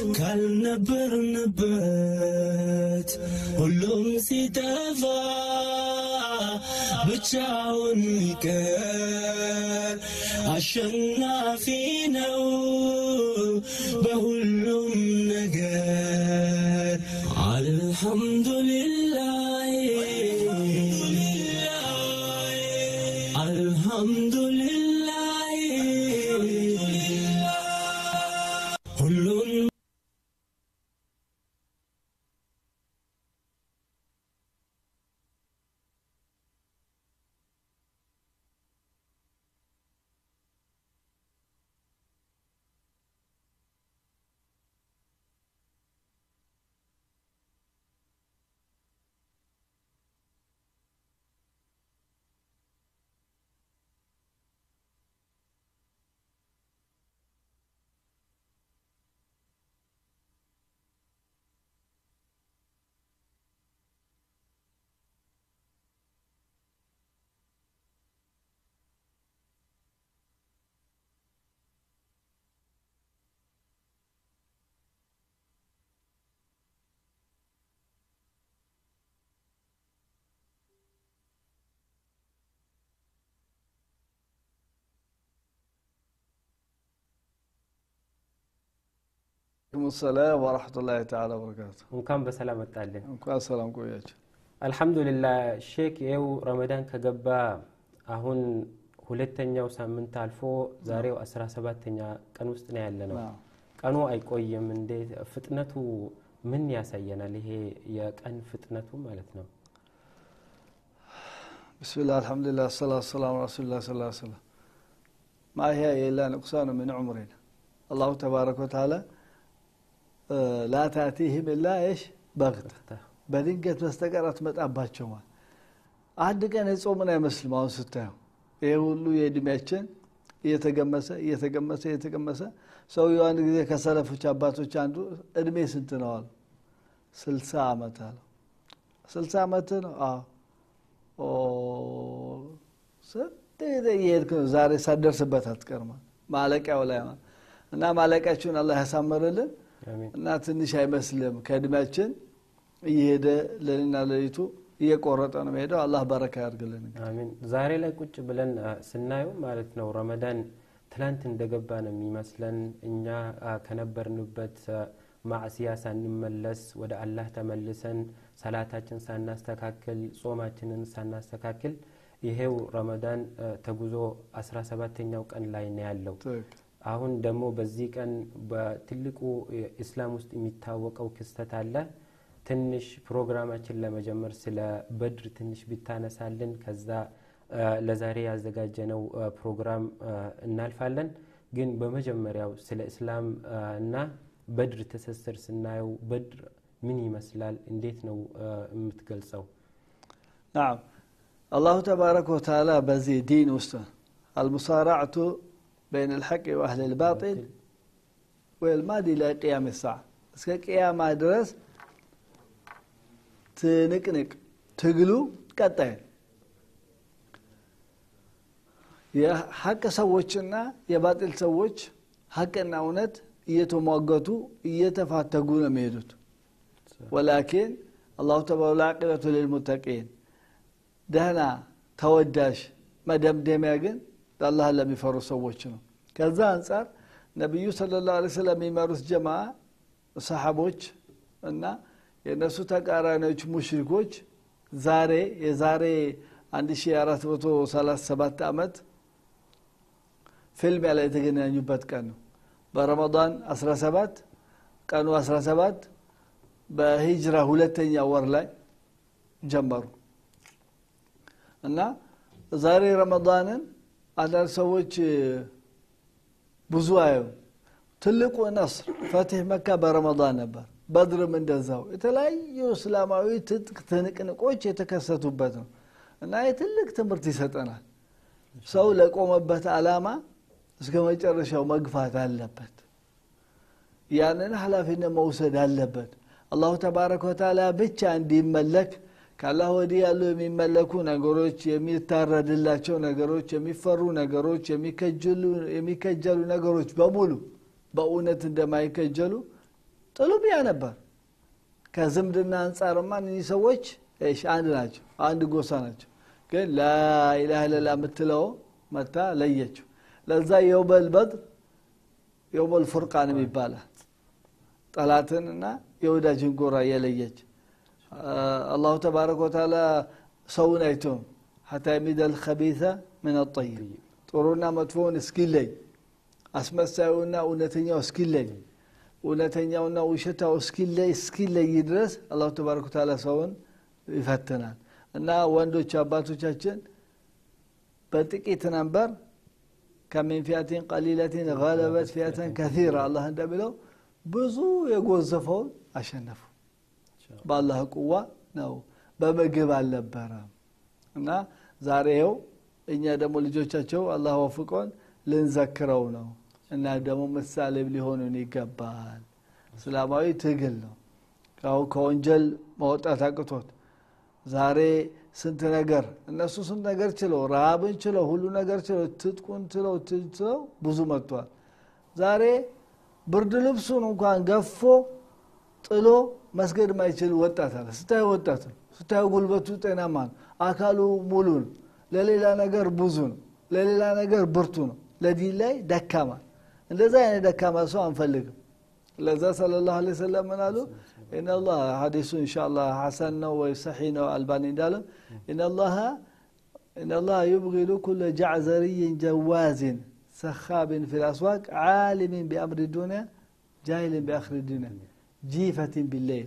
ካልነበርንበት ሁሉም ሲጠፋ ብቻውን ይቀር አሸናፊ ነው በሁሉም ነገር አልሐምዱሊላህ አልሐምዱሊላህ ሁሉን አለይኩም ሰላም ወረሕመቱላሂ ተዓላ ወበረካቱ። እንኳን በሰላም መጣልን። እንኳን ሰላም ቆያቸው። አልሐምዱሊላህ ሼክ ይኸው ረመዳን ከገባ አሁን ሁለተኛው ሳምንት አልፎ ዛሬው አስራ ሰባተኛ ቀን ውስጥ ነው ያለ ነው። አዎ። ቀኑ አይቆይም። እንዴት ፍጥነቱ ምን ያሳየናል? ይሄ የቀን ፍጥነቱ ማለት ነው። ብስሚላህ አልሐምዱሊላህ ሰላቱ ሰላም ረሱሉላህ ሰለላሁ ዐለይሂ ወሰለም ማ ሂየ ኢላ ንቁሳኑ ሚን ዑምሪና አላሁ ተባረከ ወተዓላ ላ ታእቲህም ኢላ እሽ በግተ በድንገት በስተቀር አትመጣባቸው ማለት አንድ ቀን የጾምን አይመስልም። አሁን ስታየው ይህ ሁሉ የእድሜያችን እየተገመሰ እየተገመሰ እየተገመሰ ሰውየው አንድ ጊዜ ከሰለፎች አባቶች አንዱ እድሜ ስንት ነው አሉ። ስልሳ ዓመት አለው። ስልሳ ዓመት ነው? አዎ። ኦ ስንት ጊዜ እየሄድክ ነው። ዛሬ ሳትደርስበት አትቀርማ ማለቂያው ላይ ማለት እና ማለቂያችሁን አላህ ያሳምርልን አሚን። እና ትንሽ አይመስልም ከእድሜያችን እየሄደ ሌሊትና ሌሊቱ እየቆረጠ ነው ሄደው። አላህ በረካ ያድርግልን። አሚን። ዛሬ ላይ ቁጭ ብለን አ፣ ስናየው ማለት ነው ረመዳን ትላንት እንደገባ ነው የሚመስለን። እኛ አ፣ ከነበርንበት አ፣ ማዕስያ ሳንመለስ ወደ አላህ ተመልሰን ሰላታችን ሳናስተካክል ጾማችንን ሳናስተካክል ይሄው ረመዳን አ፣ ተጉዞ አስራ ሰባተኛው ቀን ላይ ነው ያለው። ትክክል። አሁን ደግሞ በዚህ ቀን በትልቁ ኢስላም ውስጥ የሚታወቀው ክስተት አለ። ትንሽ ፕሮግራማችን ለመጀመር ስለ በድር ትንሽ ቢታነሳልን ከዛ አ፣ ለዛሬ ያዘጋጀነው አ፣ ፕሮግራም አ፣ እናልፋለን። ግን በመጀመሪያው ስለ እስላም አ፣ እና በድር ትስስር ስናየው በድር ምን ይመስላል? እንዴት ነው አ፣ የምትገልጸው? ናም አላሁ ተባረከ ወተዓላ በዚህ ዲን ውስጥ አልሙሳራዕቱ በይን ልሐቅ ወአህል ልባጢል ወልማድ ኢላ ቅያም ሰዓ እስከ ቅያማ ድረስ ትንቅንቅ ትግሉ ቀጣይ ነው። የሐቅ ሰዎችና የባጢል ሰዎች ሐቅና እውነት እየተሟገቱ እየተፋተጉ ነው የሚሄዱት። ወላኪን አላሁ ተባላ አቂበቱ ልልሙተቂን ደህና ተወዳሽ መደምደሚያ ግን አላህን ለሚፈሩ ሰዎች ነው። ከዛ አንጻር ነቢዩ ሰለላሁ ዐለይሂ ወሰለም የሚመሩት ጀማ ሰሓቦች እና የእነሱ ተቃራኒዎች ሙሽሪኮች ዛሬ የዛሬ 1437 ዓመት ፊልሚያ ላይ የተገናኙበት ቀን ነው። በረመዳን 17 ቀኑ 17 በሂጅራ ሁለተኛ ወር ላይ ጀመሩ እና ዛሬ ረመዳንን አንዳንድ ሰዎች ብዙ አዩ ትልቁ ነስር ፈትህ መካ በረመዳን ነበር። በድርም እንደዛው የተለያዩ እስላማዊ ትጥቅ ትንቅንቆች የተከሰቱበት ነው እና የትልቅ ትምህርት ይሰጠናል። ሰው ለቆመበት ዓላማ እስከ መጨረሻው መግፋት አለበት። ያንን ኃላፊነት መውሰድ አለበት። አላሁ ተባረከ ወተዓላ ብቻ እንዲመለክ ከአላህ ወዲህ ያሉ የሚመለኩ ነገሮች፣ የሚታረድላቸው ነገሮች፣ የሚፈሩ ነገሮች፣ የሚከጀሉ ነገሮች በሙሉ በእውነት እንደማይከጀሉ ጥሉም ያ ነበር ከዝምድና አንጻርማ እነዚህ ሰዎች እሺ አንድ ናቸው አንድ ጎሳ ናቸው ግን ላኢላha ኢለላ የምትለው መታ ለየችው ለዛ የውመል በድር የውመል ፉርቃንም ይባላል ጠላትንና የወዳጅን ጎራ የለየች አላሁ ተባረከ ወተዓላ ሰውን አይቶም ሐታ የሚደል ከቢተ ምን ጠይብ ጥሩና መጥፎውን እስኪለይ አስመሳዩና እውነተኛው እስኪለይ እውነተኛውና ውሸታው እስኪለይ እስኪለይ ድረስ አላሁ ተባረከ ወተዓላ ሰውን ይፈትናል እና ወንዶች አባቶቻችን በጥቂት ነንበር ከሚን ፊያቲን ቀሊለትን ገለበት ፊያተን ከሲራ አላህ እንደሚለው ብዙ የጎዘፈውን አሸነፉ በአላህ ቁዋ ነው በምግብ አልነበረም እና ዛሬ ይኸው እኛ ደግሞ ልጆቻቸው አላህ ወፍቆን ልንዘክረው ነው እና ደግሞ ምሳሌ ሊሆኑን ይገባል እስላማዊ ትግል ነው ከወንጀል መውጣት አቅቶት ዛሬ ስንት ነገር እነሱ ስንት ነገር ችለው ረሃብን ችለው ሁሉ ነገር ችለው ትጥቁን ችለው ችለው ብዙ መጥቷል ዛሬ ብርድ ልብሱን እንኳን ገፎ ጥሎ መስገድ ማይችል ወጣት አለ ስታዩ ወጣት ነው ስታዩ ጉልበቱ ጤናማ ነው አካሉ ሙሉ ነው ለሌላ ነገር ብዙ ነው ለሌላ ነገር ብርቱ ነው ለዲን ላይ ደካማ እንደዛ አይነት ደካማ ሰው አንፈልግም ለዛ ስለ ላሁ ለ ሰለም ምን አሉ ኢናላህ ሀዲሱ እንሻላ ሐሰን ነው ወይ ሰሒ ነው አልባኒ እንዳለ ኢናላህ ኢናላህ ዩብጊዱ ኩለ ጃዕዘርይን ጀዋዝን ሰኻብን ፊ ልአስዋቅ ዓሊምን ቢአምሪ ዱንያ ጃሂልን ቢአክሪ ዱንያ ጂፈትን ቢለይል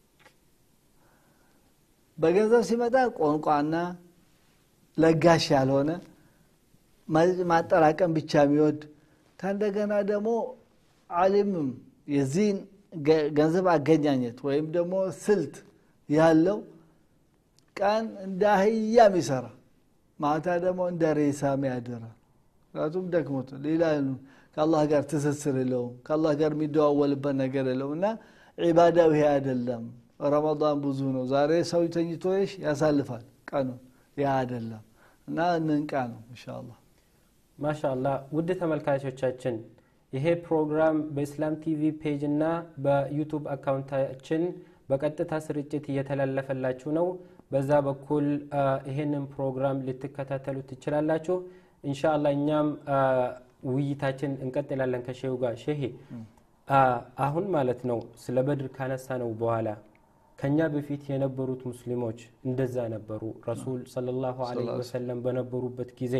በገንዘብ ሲመጣ ቋንቋና ለጋሽ ያልሆነ ማጠራቀም ብቻ የሚወድ ከእንደገና ደግሞ አሊምም የዚህን ገንዘብ አገኛኘት ወይም ደግሞ ስልት ያለው ቀን እንደ አህያ የሚሰራ ማታ ደግሞ እንደ ሬሳ ሚያደራ ምክንያቱም ደክሞት ሌላ ከአላህ ጋር ትስስር የለውም ከአላህ ጋር የሚደዋወልበት ነገር የለውም እና ዒባዳው ይሄ አይደለም ረመዳን ብዙ ነው ዛሬ ሰው ተኝቶሽ ያሳልፋል ቀኑን ያ አይደለም እና እንንቃ ነው እንሻአላህ ማሻአላህ ውድ ተመልካቾቻችን ይሄ ፕሮግራም በኢስላም ቲቪ ፔጅ እና በዩቱብ አካውንታችን በቀጥታ ስርጭት እየተላለፈላችሁ ነው በዛ በኩል ይሄንን ፕሮግራም ልትከታተሉ ትችላላችሁ እንሻላ እኛም ውይይታችን እንቀጥላለን ከሼሁ ጋር ሼሄ አሁን ማለት ነው ስለ በድር ካነሳ ነው በኋላ ከኛ በፊት የነበሩት ሙስሊሞች እንደዛ ነበሩ ረሱል ሰለላሁ ዐለይሂ ወሰለም በነበሩበት ጊዜ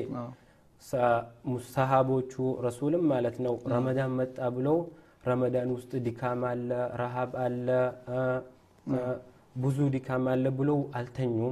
ሰሃቦቹ ረሱልም ማለት ነው ረመዳን መጣ ብለው ረመዳን ውስጥ ድካም አለ ረሃብ አለ ብዙ ድካም አለ ብለው አልተኙም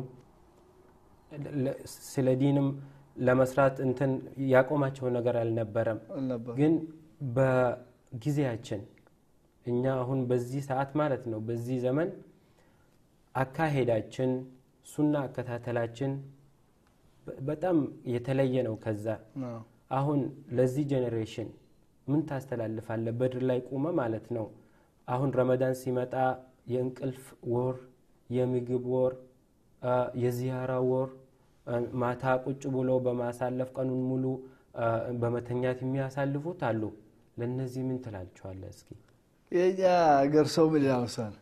ስለ ዲንም ለመስራት እንትን ያቆማቸው ነገር አልነበረም ግን በጊዜያችን እኛ አሁን በዚህ ሰዓት ማለት ነው በዚህ ዘመን አካሄዳችን ሱና አከታተላችን በጣም የተለየ ነው ከዛ አሁን ለዚህ ጄኔሬሽን ምን ታስተላልፋለ በድር ላይ ቁመ ማለት ነው አሁን ረመዳን ሲመጣ የእንቅልፍ ወር የምግብ ወር የዚያራ ወር ማታ ቁጭ ብሎ በማሳለፍ ቀኑን ሙሉ በመተኛት የሚያሳልፉት አሉ ለእነዚህ ምን ትላቸዋለ እስኪ የኛ አገር ሰው ምን ይላመሳል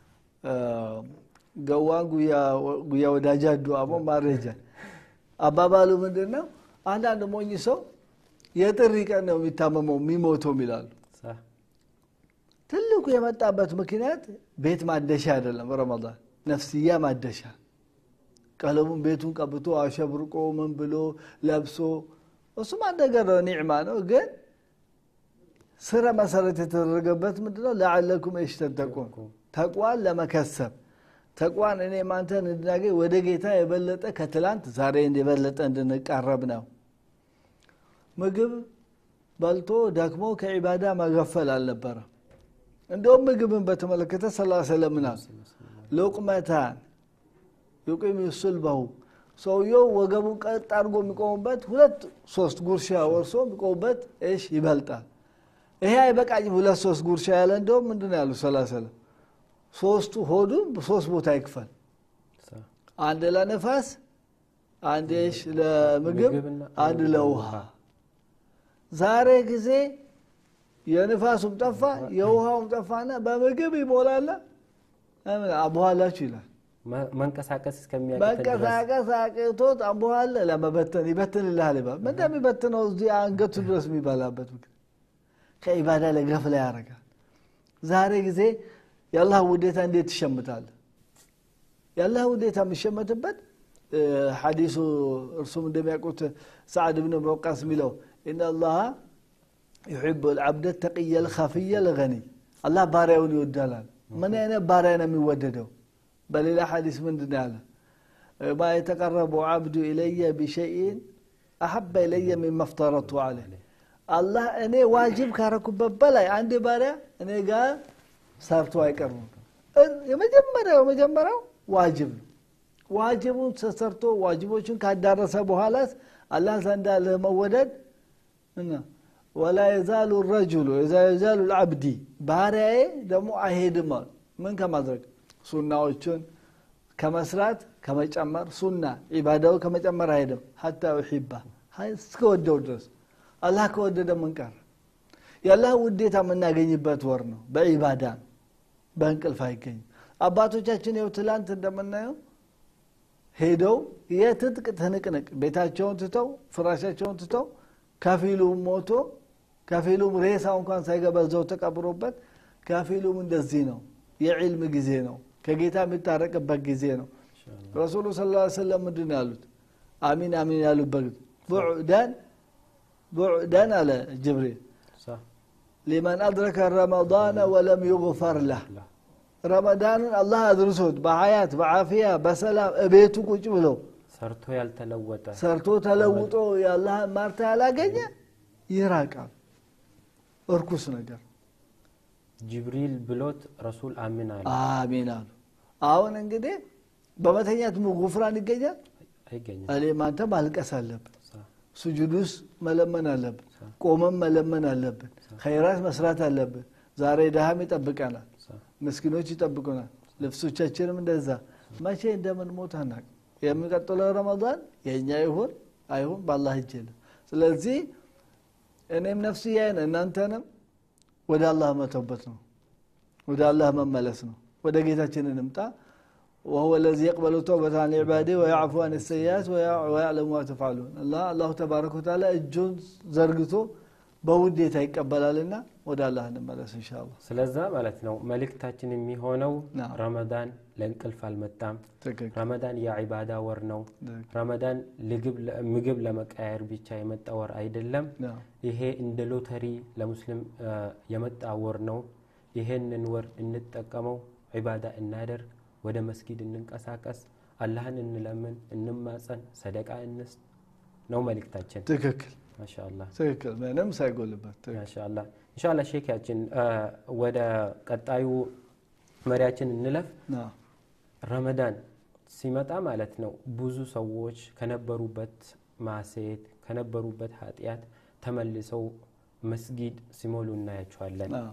ገዋን ጉያ ወዳጃ ዱአሞ ማረጃ አባባሉ ምንድን ነው አንዳንድ ሞኝ ሰው የጥሪ ቀን ነው የሚታመመው የሚሞተው ይላሉ ትልቁ የመጣበት ምክንያት ቤት ማደሻ አይደለም ረመዳን ነፍስያ ማደሻ ቀለሙን ቤቱን ቀብቶ አሸብርቆ ምን ብሎ ለብሶ እሱም አንድ ነገር ነው ኒዕማ ነው ግን ስረ መሰረት የተደረገበት ምንድነው ለዓለኩም የሽተተቁን ተቋን ለመከሰብ ተቋን እኔ ማንተን እንድናገኝ ወደ ጌታ የበለጠ ከትላንት ዛሬ የበለጠ እንድንቃረብ ነው ምግብ በልቶ ደክሞ ከዒባዳ መገፈል አልነበረም እንደውም ምግብን በተመለከተ ሰላ ስለምናል ሉቅመታን ዩቂም ሱልበሁ ሰውየው ወገቡን ቀጥ አድርጎ የሚቆሙበት ሁለት ሶስት ጉርሻ ወርሶ የሚቆሙበት እሽ ይበልጣል ይሄ አይበቃኝም ሁለት ሶስት ጉርሻ ያለ እንደውም ምንድን ያሉ ሰላ ሰለም ሶስቱ ሆዱን ሶስት ቦታ ይክፈል አንድ ለነፋስ አንድ ሽ ለምግብ አንድ ለውሃ ዛሬ ጊዜ የንፋሱም ጠፋ የውሃውም ጠፋና በምግብ ይሞላለ አቡሃላችሁ ይላል መ- መንቀሳቀስ እስከሚያቅተን ድረስ መንቀሳቀስ አቅቶት አቡሃለ ለመበተን ይበትንልሃል ይባል ምን እንደሚበትነው እዚህ አንገቱ ድረስ የሚበላበት ምክንያት ከኢባዳ ላይ ገፍላ ያደርጋል ዛሬ ጊዜ የአላህ ውዴታ እንዴት ትሸምታለ የአላህ ውዴታ የሚሸመትበት እ፣ ሐዲሱ እርሱም እንደሚያውቁት ሰዓድ ብን ወቃስ የሚለው ኢነ አላህ ዩሕቡ ልዓብደ ተቅየ ልከፍየ ልገኒይ አላህ ባሪያውን ይወዳላል ምን አይነት ባሪያ ነው የሚወደደው በሌላ ሐዲስ ምንድን ነው ያለ ማ የተቀረቡ ዓብዱ ኢለየ ቢሸይን አሐበ ኢለየ ሚማ ፍተረቱ አለ አላህ እኔ ዋጅብ ካረኩበት በላይ አንድ ባሪያ እኔ ጋር ሰርቶ አይቀርም የመጀመሪያው የመጀመሪያው ዋጅብ ነው ዋጅቡን ተሰርቶ ዋጅቦቹን ካዳረሰ በኋላስ አላህ ዘንዳ ለመወደድ እና ወላ የዛሉ ረጁሉ የዛሉ ልዓብዲ ባሪያዬ ደግሞ አይሄድም አሉ ምን ከማድረግ ሱናዎቹን ከመስራት ከመጨመር ሱና ዒባዳው ከመጨመር አይሄድም ሀታ ዩሒባ እስከወደው ድረስ አላህ ከወደደ ምን ቀረ የአላህ ውዴታ የምናገኝበት ወር ነው በዒባዳ ነው በእንቅልፍ አይገኝም አባቶቻችን ይው ትላንት እንደምናየው ሄደው የትጥቅ ትንቅንቅ ቤታቸውን ትተው ፍራሻቸውን ትተው ከፊሉም ሞቶ ከፊሉም ሬሳ እንኳን ሳይገባ እዛው ተቀብሮበት ከፊሉም እንደዚህ ነው የዕልም ጊዜ ነው ከጌታ የሚታረቅበት ጊዜ ነው ረሱሉ ስ ላ ሰለም ምንድን ነው ያሉት አሚን አሚን ያሉበት ቡዕዳን ቡዕዳን አለ ጅብሪል ሳ- ሊመን አድረከ ረመዳነ ወለም ዩግፈር ለህ ረመዳንን አላህ አድርሶት በሀያት በዓፊያ በሰላም እቤቱ ቁጭ ብለው ሰርቶ ያልተለወጠ ሰርቶ ተለውጦ የአላህን ማርታ ያላገኘ ይራቃል እርኩስ ነገር ጅብሪል ብሎት ረሱል አሚን አለ አሚን አሉ አሁን እንግዲህ በመተኛት ጉፍራን ይገኛል አይገኝም እኔም አንተ ማልቀስ አለብን ሳ- ስጁዱስ መለመን አለብን ቆመን መለመን አለብን ኸይራት መስራት አለብን ዛሬ ድሃም ይጠብቀናል ሳ- ምስኪኖች ይጠብቁናል ልብሶቻችንም እንደዛ መቼ እንደምን ሞት አናቅ የሚቀጥለው ረመዳን የእኛ ይሁን አይሁን በአላህ እጅ የለም ስለዚህ እኔም ነፍስያዬን እናንተንም ወደ አላህ መተውበት ነው ወደ አላህ መመለስ ነው ወደ ጌታችን እንምጣ وهو الذي يقبل التوبة عن عباده ويعفو عن السيئات ويع- ويعلم ما تفعلون الله الله تبارك وتعالى እጁን ዘርግቶ በውዴታ ይቀበላልና ወደ አላህ እንመለስ ኢንሻአላህ ስለዛ ማለት ነው መልእክታችን የሚሆነው ናም። ረመዳን ለእንቅልፍ አልመጣም ትክክል ረመዳን የዒባዳ ወር ነው ረመዳን ልግብ- ምግብ ለመቀያየር ብቻ የመጣ ወር አይደለም ናም። ይሄ እንደ ሎተሪ ለሙስሊም አ፣ የመጣ ወር ነው ይሄንን ወር እንጠቀመው ዒባዳ እናደርግ ወደ መስጊድ እንንቀሳቀስ አላህን እንለምን እንማጸን ሰደቃ እንስጥ ነው መልእክታችን ትክክል ማሻአላህ ትክክል ምንም ሳይጎልበት ትክክል። ማሻአላህ ኢንሻአላህ ሼካችን አ፣ ወደ ቀጣዩ መሪያችን እንለፍ ናም። ረመዳን ሲመጣ ማለት ነው ብዙ ሰዎች ከነበሩበት ማሴት ከነበሩበት ኃጢአት ተመልሰው መስጊድ ሲሞሉ እናያቸዋለን ናም።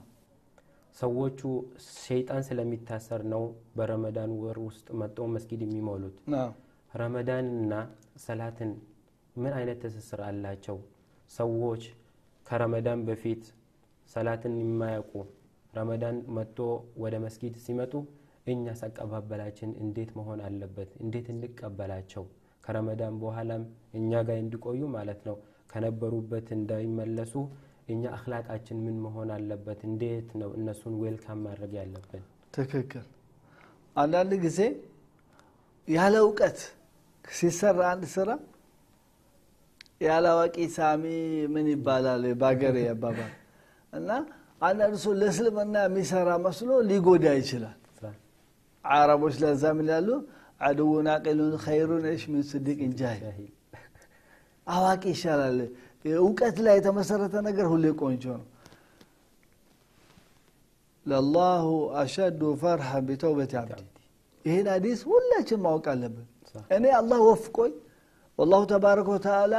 ሰዎቹ ሸይጣን ስለሚታሰር ነው በረመዳን ወር ውስጥ መጥተው መስጊድ የሚሞሉት ናም። ረመዳንና ሰላትን ምን አይነት ትስስር አላቸው ሰዎች ከረመዳን በፊት ሰላትን የማያውቁ ረመዳን መጥቶ ወደ መስጊድ ሲመጡ እኛስ አቀባበላችን እንዴት መሆን አለበት እንዴት እንቀበላቸው ከረመዳን በኋላም እኛ ጋር እንዲቆዩ ማለት ነው ከነበሩበት እንዳይመለሱ እኛ አክላቃችን ምን መሆን አለበት እንዴት ነው እነሱን ዌልካም ማድረግ ያለብን ትክክል አንዳንድ ጊዜ ያለ እውቀት ሲሰራ አንድ ስራ ያለ አዋቂ ሳሚ ምን ይባላል በሀገር አባባል እና አንዳንድ ሰው ለእስልምና የሚሰራ መስሎ ሊጎዳ ይችላል አረቦች ለዛ ምን ያሉ አድውን አቂሉን ኸይሩን ሽ ምን ስዲቅን ጃሂል ጃሂል አዋቂ ይሻላል እውቀት ላይ የተመሰረተ ነገር ሁሌ ቆንጆ ነው ለላሁ አሸዱ ፈርሐ ቢተውበት አብዲ ይህን ሀዲስ ሁላችን ማወቅ አለብን እኔ አላህ ወፍቆኝ ወላሁ ተባረከ ወተዓላ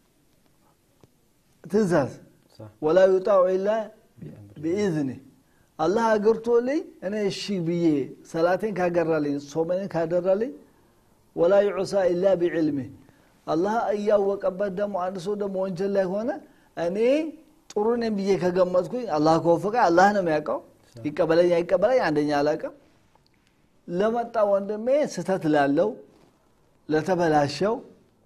ትእዛዝ ወላ ዩጣዑ ኢላ ቢኢዝኒ አላህ አገርቶልኝ እኔ እሺ ብዬ ሰላቴን ካገራልኝ ሶመኔን ካደራልኝ ወላ ዩዑሳ ኢላ ቢዕልሚ አላህ እያወቀበት ደግሞ አንድ ሰው ደግሞ ወንጀል ላይ ሆነ እኔ ጥሩ ነኝ ብዬ ከገመጥኩኝ አላህ ከወፈቀ አላህ ነው የሚያውቀው ይቀበለኝ አይቀበለኝ አንደኛ አላውቅም ለመጣ ወንድሜ ስተት ላለው ለተበላሸው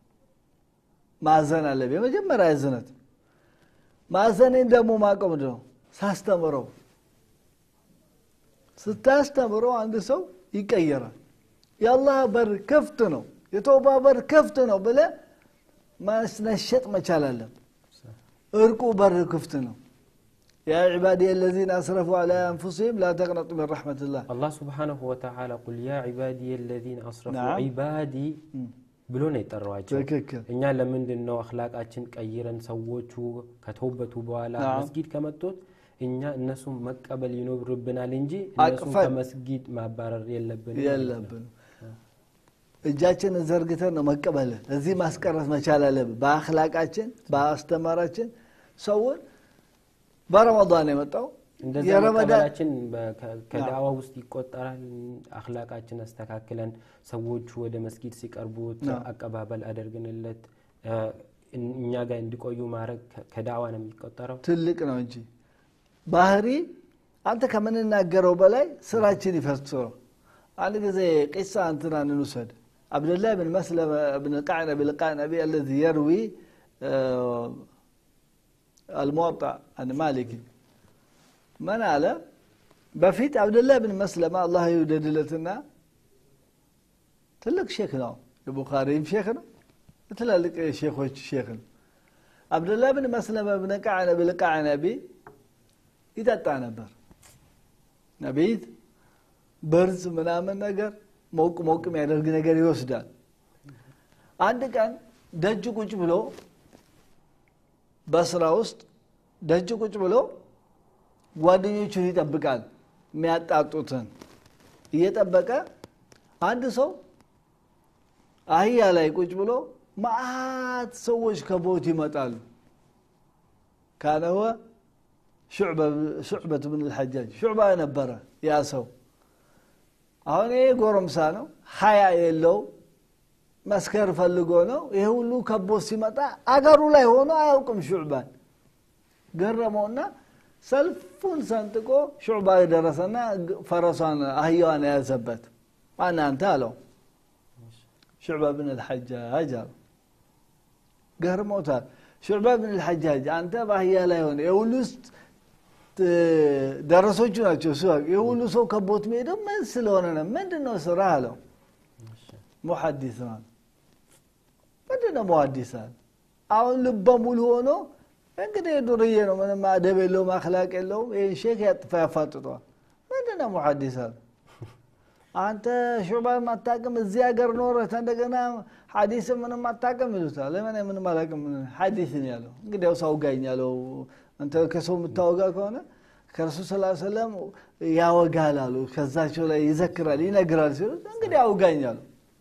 ማዘን አለብኝ የመጀመሪያ እዝነት ማዘኔን ደግሞ ማቀም ነው ሳስተምረው ስታስተምረው አንድ ሰው ይቀየራል የአላህ በር ክፍት ነው የተውባ በር ክፍት ነው ብለ ማስነሸጥ መቻል አለም እርቁ በር ክፍት ነው يا عبادي الذين أسرفوا على أنفسهم لا تقنطوا من رحمة الله አላህ ስብሓነሁ ወተዓላ ቁል ያ ዒባዲ የለዚነ አስረፉ ነዓም። ዒባዲ ብሎ ነው የጠራዋቸው ትክክል እኛ ለምንድን ነው አክላቃችን ቀይረን ሰዎቹ ከተውበቱ በኋላ ነዓም። መስጊድ ከመጡት እኛ እነሱን መቀበል ይኖርብናል እንጂ እነሱን አቅፈን ከመስጊድ ማባረር የለብንም የለብን እጃችንን ዘርግተን ነው መቀበል እዚህ ማስቀረት መቻል አለብን በአክላቃችን በአስተማራችን ሰውን በረመዳን የመጣው እንደዛ የረመዳን መቀበላችን በ- ከ- ከዳዋ ውስጥ ይቆጠራል አክላቃችን አስተካክለን ሰዎቹ ወደ መስጊድ ሲቀርቡት አዎ። አቀባበል አደርግንለት እ፣ እኛ ጋር እንዲቆዩ ማድረግ ከ- ከዳዋ ነው የሚቆጠረው ትልቅ ነው እንጂ ባህሪ አንተ ከምንናገረው በላይ ስራችን ይፈስረው አንድ ጊዜ ቂሳ እንትና እንውሰድ አብደላህ ብን መስለመ ብን ቃዕነቢ ልቃዕነቢ አለዚ የርዊ አልሙወጣ አን ማሊክ ምን አለ በፊት አብደላህ ብን መስለማ አላህ ይውደድለትና ትልቅ ሼክ ነው የቡኻሪም ሼክ ነው ትላልቅ ሼኮች ሼክ ነው አብደላህ ብን መስለመ ብን ቃዕነቢ ልቃዕነቢ ይጠጣ ነበር ነቢት በርዝ ምናምን ነገር ሞቅ ሞቅ የሚያደርግ ነገር ይወስዳል አንድ ቀን ደጅ ቁጭ ብሎ በስራ ውስጥ ደጅ ቁጭ ብሎ ጓደኞቹን ይጠብቃል የሚያጣጡትን እየጠበቀ አንድ ሰው አህያ ላይ ቁጭ ብሎ ማአት ሰዎች ከቦት ይመጣሉ ካነወ ሹዕበት ብን ልሐጃጅ ሹዕባ ነበረ ያ ሰው አሁን ይሄ ጎረምሳ ነው ሀያ የለው መስከር ፈልጎ ነው ይሄ ሁሉ ከቦት ሲመጣ አገሩ ላይ ሆኖ አያውቅም ሹዕባን ገረመውና ሰልፉን ሰንጥቆ ሹዕባ የደረሰና ፈረሷን አህያዋን የያዘበት ማን አንተ አለው ሹዕባ ብን ልሐጃጅ አለው ገርሞታል ሹዕባ ብን ልሐጃጅ አንተ በአህያ ላይ ሆነ የሁሉ ውስጥ ደረሶቹ ናቸው እሱ የሁሉ ሰው ከቦት መሄደው ምን ስለሆነ ነው ምንድን ነው ስራ አለው ሙሐዲስ ነው ምንድን ነው ሙሐዲስ አለ አሁን ልበ ሙሉ ሆኖ እንግዲህ ዱርዬ ነው ምንም አደብ የለውም አክላቅ የለውም ይህን ሼክ ያጥፋ ያፋጥጧል ምንድን ነው ሙሐዲስ አለ አንተ ሹዕባን አታቅም እዚህ ሀገር ኖረህ እንደገና ሐዲስ ምንም አታቅም ይሉታል ለምን ምንም አላቅም ሐዲስ ነው ያለው እንግዲያው ሳውጋኝ ያለው አንተ ከሰው የምታወጋ ከሆነ ከረሱል ስ ሰለም ያወጋል አሉ ከዛቸው ላይ ይዘክራል ይነግራል ሲሉት እንግዲህ አውጋኝ አሉ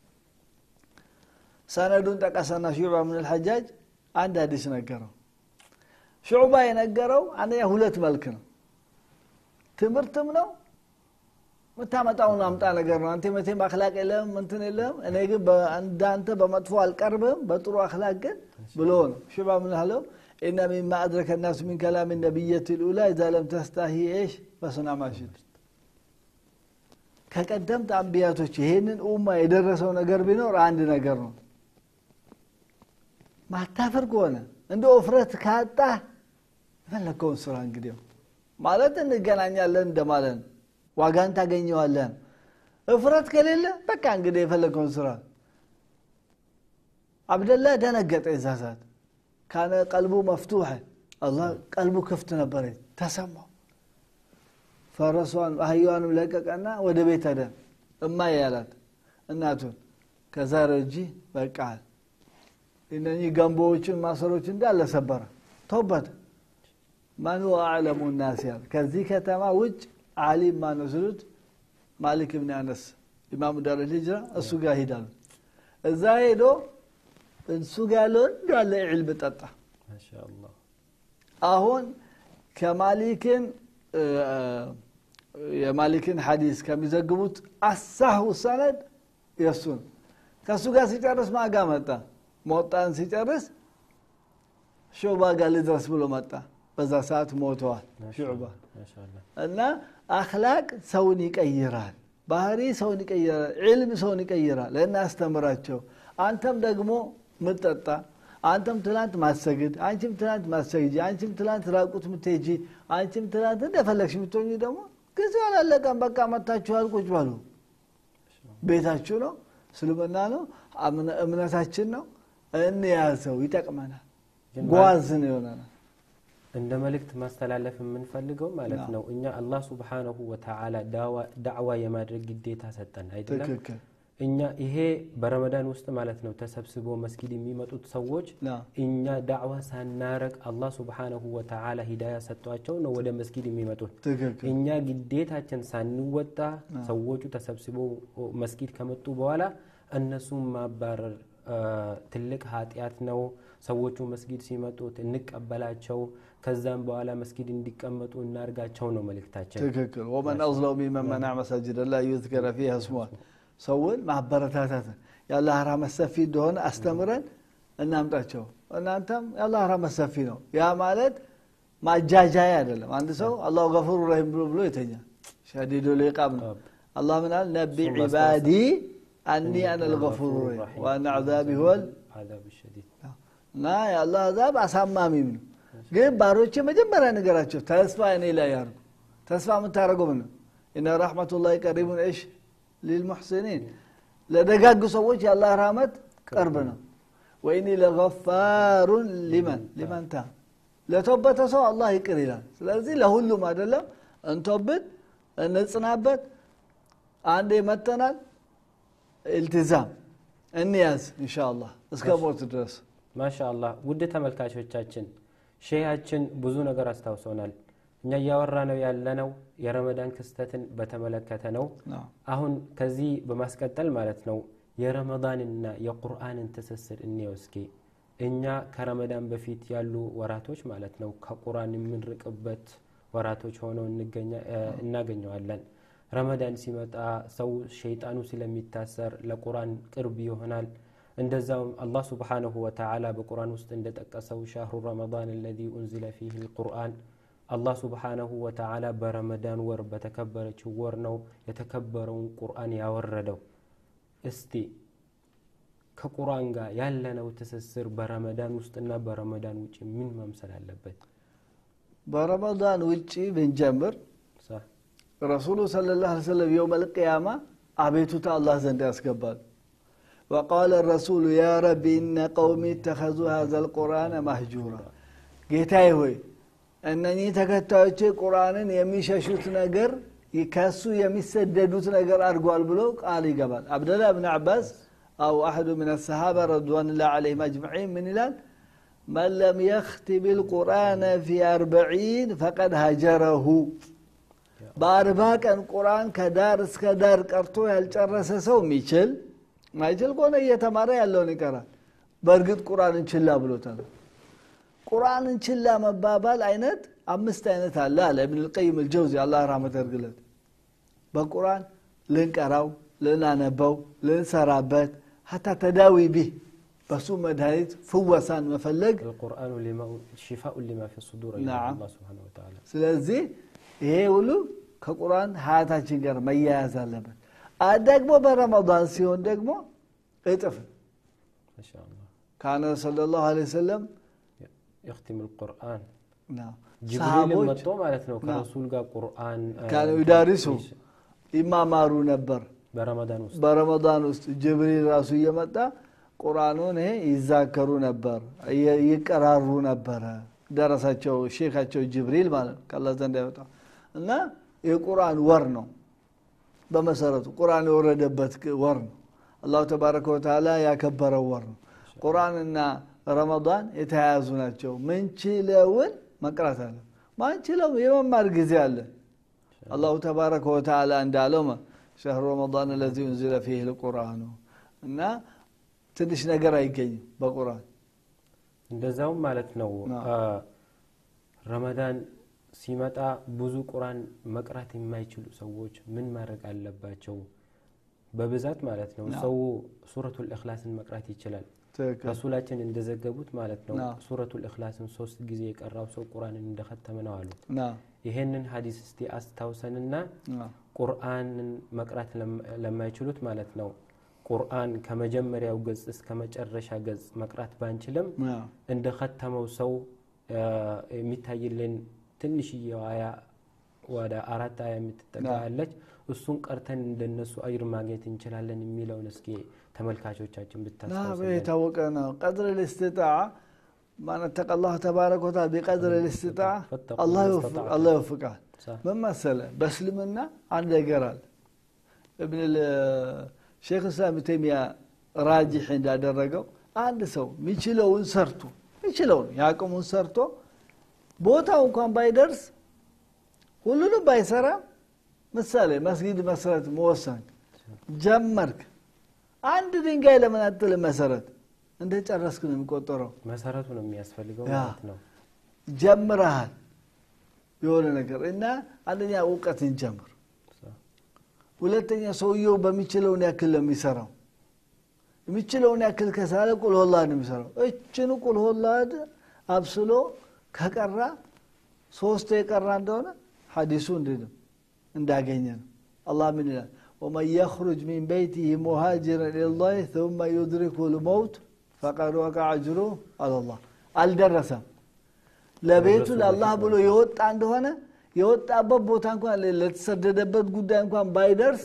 ሰነዱን ጠቀሰና ሹዕባ ምን ልሐጃጅ አንድ ሀዲስ ነገረው ሹዕባ የነገረው አንደኛ ሁለት መልክ ነው ትምህርትም ነው የምታመጣውን አምጣ ነገር ነው አንተ መቴም አክላቅ የለም እንትን የለም እኔ ግን እንዳንተ በመጥፎ አልቀርብም በጥሩ አክላቅ ግን ብሎ ነው ሹዕባ ምን አለው إن مما أدرك الناس من كلام النبية الأولى إذا لم تستحي إيش فصنع ما شئت ከቀደምት አንቢያቶች ይሄንን ኡማ የደረሰው ነገር ቢኖር አንድ ነገር ነው ማታፈር ከሆነ እንደ እፍረት ካጣ የፈለግከውን ስራ እንግዲህ ማለት እንገናኛለን እንደማለት ነው ዋጋን ታገኘዋለን እፍረት ከሌለ በቃ እንግዲህ የፈለግከውን ስራ አብደላ ደነገጠ የዛ ሰዓት ካነ ቀልቡ መፍቱሐ አላህ ቀልቡ ክፍት ነበረ ተሰማው ፈረሷን አህያዋንም ለቀቀና ወደ ቤት ሄደ እማ ያላት እናቱን ከዛሬ እጂ በቃል እነኚህ ገንቦዎችን ማሰሮች እንዳለ ሰበረ ተውበት ማን አዕለሙ ናስ ያል ከዚህ ከተማ ውጭ አሊም ማን ነው ስሉት ማሊክ ብን አነስ ኢማሙ ዳር ልጅራ እሱ ጋር ሂዳሉ እዛ ሄዶ እሱ ጋር ያለውን እንዳለ ዕልም ጠጣ ማሻአላህ አሁን ከማሊክን የማሊክን ሐዲስ ከሚዘግቡት አሳሁ ሰነድ የእሱ ነው ከእሱ ጋር ሲጨርስ ማጋ መጣ መወጣን ሲጨርስ ሾባ ጋር ልድረስ ብሎ መጣ በዛ ሰዓት ሞተዋል ሹዕባ ማሻአላህ እና አክላቅ ሰውን ይቀይራል ባህሪ ሰውን ይቀይራል ዕልም ሰውን ይቀይራል እናስተምራቸው አንተም ደግሞ ምጠጣ አንተም ትላንት ማሰግድ አንቺም ትላንት ማሰግጂ አንቺም ትላንት ራቁት ምትሄጂ አንቺም ትላንት እንደፈለግሽ ምትሆኝ ደግሞ ጊዜው አላለቀም በቃ መታችኋል ቁጭ በሉ ቤታችሁ ነው እስልምና ነው እምነ- እምነታችን ነው እንያዘው ይጠቅመናል ጓዝ ነው ይሆነናል እንደ መልእክት ማስተላለፍ የምንፈልገው ማለት ነው እኛ አላህ ሱብሓነሁ ወተዓላ ዳዋ- ዳዕዋ የማድረግ ግዴታ ሰጠን አይደለም ትክክል እኛ ይሄ በረመዳን ውስጥ ማለት ነው ተሰብስቦ መስጊድ የሚመጡት ሰዎች ና እኛ ዳዕዋ ሳናረግ አላህ ሱብሓነሁ ወተዓላ ሂዳያ ሰጧቸው ነው ወደ መስጊድ የሚመጡት ትክክል እኛ ግዴታችን ሳንወጣ ሰዎቹ ተሰብስበው መስጊድ ከመጡ በኋላ እነሱን ማባረር አ፣ ትልቅ ኃጢአት ነው ሰዎቹ መስጊድ ሲመጡት እንቀበላቸው ከዛም በኋላ መስጊድ እንዲቀመጡ እናርጋቸው ነው መልእክታችን ትክክል ወመን አዝለው ሚመን መናዕ መሳጅድ ላ ዩዝከረ ፊሃ ስሙሃ ሰውን ማበረታታት የአላህ ረህመት ሰፊ እንደሆነ አስተምረን እናምጣቸው እናንተም የአላህ ረህመት ሰፊ ነው ያ ማለት ማጃጃያ አይደለም አንድ ሰው አላሁ ገፉሩ ረሂም ብሎ ብሎ የተኛ ሸዲዱ ልቃም ነው አላህ ምን አለ ነቢ ዒባዲ አኒ አነ ልገፉሩ ረሂም ዋና ዓዛቢ ሁወል አዛብ ሸዲድ እና የአላህ አዛብ አሳማሚም ነው ግን ባሮቼ መጀመሪያ ነገራቸው ተስፋ እኔ ላይ ያርጉ ተስፋ የምታደረገው ምን ነው እነ ረሕመቱላህ ቀሪቡን እሽ ሊልሙሕሲኒን ለደጋግ ሰዎች የአላህ ረህመት ቅርብ ነው ወኢኒ ለገፋሩን ሊመን ሊመን ታ ለተወበተ ሰው አላህ ይቅር ይላል ስለዚህ ለሁሉም አይደለም እንቶብት እንጽናበት አንዴ መተናል ኢልትዛም እንያዝ እንሻ አላህ እስከ ሞት ድረስ ማሻ አላህ ውድ ተመልካቾቻችን ሼሃችን ብዙ ነገር አስታውሶናል እኛ እያወራ ነው ያለነው የረመዳን ክስተትን በተመለከተ ነው ነው አሁን ከዚህ በማስቀጠል ማለት ነው የረመዳንና የቁርአንን ትስስር እንየው እስኪ እኛ ከረመዳን በፊት ያሉ ወራቶች ማለት ነው ከቁርአን የምንርቅበት ወራቶች ሆነው እንገኛ- እ፣ እናገኘዋለን ረመዳን ሲመጣ ሰው ሸይጣኑ ስለሚታሰር ለቁርአን ቅርብ ይሆናል እንደዛውም አላህ ስብሓንሁ ወተዓላ በቁርአን ውስጥ እንደጠቀሰው ሻህሩ ረመዳን አለዚ ኡንዚለ ፊህ ልቁርአን አላህ ስብሓንሁ ወተዓላ በረመዳን ወር በተከበረችው ወር ነው የተከበረውን ቁርአን ያወረደው እስቲ ከቁርአን ጋር ያለነው ትስስር በረመዳን ውስጥና በረመዳን ውጭ ምን መምሰል አለበት በረመዳን ውጭ ብንጀምር ሳ- ረሱሉ صلى الله عليه وسلم يوم القيامة አቤቱታ አላህ ዘንድ ያስገባሉ وقال الرسول يا رب إن قومي اتخذوا هذا القرآن مهجورا ጌታዬ ሆይ እነኚህ ተከታዮቼ ቁርአንን የሚሸሹት ነገር ከሱ የሚሰደዱት ነገር አድርጓል ብሎ ቃል ይገባል አብደላ ብን አባስ አው አሐዱ ምን አሰሃባ ረድዋንላህ ዓለይሂም አጅመዒን ምን ይላል መን ለም የኽቲም ልቁርአነ ፊ አርበዒን ፈቀድ ሀጀረሁ በአርባ ቀን ቁርአን ከዳር እስከ ዳር ቀርቶ ያልጨረሰ ሰው የሚችል ማይችል ከሆነ እየተማረ ያለውን ይቀራል በእርግጥ ቁርአንን ችላ ብሎታል ቁርአንን ችላ መባባል አይነት አምስት አይነት አለ አለ እብን ልቀይም ልጀውዚ አላህ ራህመት ያድርግለት በቁርአን ልንቀራው ልናነበው ልንሰራበት ሀታ ተዳዊ ቢህ በሱ መድኃኒት ፍወሳን መፈለግ القرآن لما شفاء لما في الصدور نعم. الله سبحانه وتعالى ስለዚህ ይሄ ሁሉ ከቁርአን ሀያታችን ጋር መያያዝ አለበት አ ደግሞ በረመዳን ሲሆን ደግሞ እጥፍ ما شاء الله ካነ ሰለላሁ ዐለይሂ ወሰለም يختم القرآن ነው ጅብሪል ሰሃቦች መጥቶ ማለት ነው ከረሱል ጋር ቁርአን አ፣ ካነ ዩዳሪሱ ይማማሩ ነበር በረመዳን ውስጥ በረመዳን ውስጥ ጅብሪል ራሱ እየመጣ ቁርአኑን ይሄ ይዛከሩ ነበር ይ- ይቀራሩ ነበረ ደረሳቸው ሼካቸው ጅብሪል ማለት ነው ከአላህ ዘንድ ያወጣ እና የቁርአን ወር ነው በመሰረቱ ቁርአን የወረደበት ቅ- ወር ነው አላሁ ተባረከ ወተዓላ ያከበረው ወር ነው ቁርአንና ረመዳን የተያያዙ ናቸው ምንችለውን መቅራት አለ ማንችለው የመማር ጊዜ አለ አላሁ ተባረከ ወተዓላ እንዳለው ማ ሸህሩ ረመዳን ለዚ ኡንዚለ ፊህ ልቁርአኑ እና ትንሽ ነገር አይገኝም በቁርአን እንደዛውም ማለት ነው ናም። አ፣ ረመዳን ሲመጣ ብዙ ቁርአን መቅራት የማይችሉ ሰዎች ምን ማድረግ አለባቸው በብዛት ማለት ነው ናም። ሰው ሱረቱል ኢኽላስን መቅራት ይችላል ትክክል ረሱላችን እንደዘገቡት ማለት ነው ናም። ሱረቱል እክላስን ሶስት ጊዜ የቀራው ሰው ቁርአንን እንደኸተመ ነው አሉ ና ይሄንን ሀዲስ እስቲ አስታውሰንና ና ቁርአንን መቅራት ለም- ለማይችሉት ማለት ነው ቁርአን ከመጀመሪያው ገጽ እስከ መጨረሻ ገጽ መቅራት ባንችልም ና እንደ ከተመው ሰው አ፣ የሚታይልን ትንሽዬ አያ ወደ አራት አያ የምትጠጋ ና። አለች እሱን ቀርተን እንደነሱ አጅር ማግኘት እንችላለን የሚለውን እስኪ ተመልካቾቻችን ና ብታስታውሱልን የታወቀ ነው ቀድር ልስትጣዓ ማን ተቀ አላሁ ተባረከ ወተዓላ ቢቀድር ልስትጣዓ ፈተቁ አላህ ማ ይወፍ- ስተጣዕቱም። አላህ ይወፍቃል ሳ- ምን መሰለ በእስልምና አንድ ነገር አለ እብን ሼክ እስላም ተይሚያ ራጅሕ እንዳደረገው አንድ ሰው የሚችለውን ሰርቶ የሚችለውን የአቅሙን ሰርቶ ቦታው እንኳን ባይደርስ ሁሉንም ባይሰራ ምሳሌ መስጊድ መስረት መወሰን ጀመርክ አንድ ድንጋይ ለምን አጥልም መሰረት እንደ ጨረስክ ነው የሚቆጠረው መሰረቱ ነው የሚያስፈልገው ያ። ማለት ነው ጀምረሃል የሆነ ነገር እና አንደኛ እውቀትን ጀምር ሳ- ሁለተኛ ሰውየው በሚችለውን ያክል ነው የሚሰራው የሚችለውን ያክል ከሳለ ቁልሆላድ ነው የሚሰራው እችን ቁልሆላድ አብስሎ ከቀራ ሶስት የቀራ እንደሆነ ሀዲሱ እንዲህ ነው እንዳገኘ ነው አላህ ምን ይላል ወመን የኽሩጅ ሚን በይቲህ ሙሃጅረን ኢለላህ ثم يدركه الموت فقد وقع أجره على الله አልደረሰም ለቤቱ ለአላህ ብሎ የወጣ እንደሆነ የወጣበት ቦታ እንኳን ለተሰደደበት ጉዳይ እንኳን ባይደርስ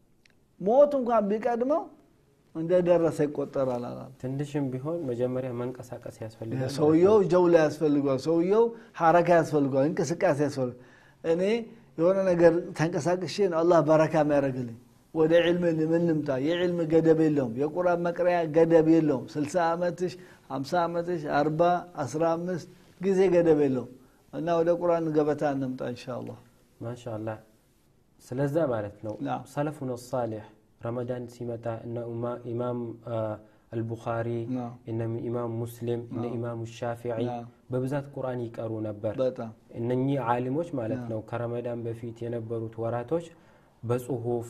ሞት እንኳን ቢቀድመው እንደደረሰ ይቆጠራል አላለም ትንሽም ቢሆን መጀመሪያ መንቀሳቀስ ያስፈልጋል ማለት ነው። ሰውየው ጀውላ ያስፈልገዋል ሰውየው ሐረካ ያስፈልገዋል እንቅስቃሴ ያስፈልገዋል እኔ የሆነ ነገር ተንቀሳቅሼ ነው አላህ በረካ የሚያደርግልኝ ወደ ዕልም ምን ልምጣ የዕልም ገደብ የለውም የቁርአን መቅሪያ ገደብ የለውም 60 ዓመትሽ 50 ዓመትሽ 40 15 ጊዜ ገደብ የለውም እና ወደ ቁርአን ገበታ እንምጣ ኢንሻአላህ ማሻአላህ ስለዛ ማለት ነው ናም። ሰለፉን ሳሌሕ ረመዳን ሲመጣ እነ ኡማ- ኢማም አ፣ አልቡኻሪ ናም። እነ ኢማም ሙስሊም እነ ናም። ኢማም ሻፊዒ ናም። በብዛት ቁርአን ይቀሩ ነበር በጣም እነኚህ ዓሊሞች ማለት ናም። ነው ከረመዳን በፊት የነበሩት ወራቶች በጽሁፍ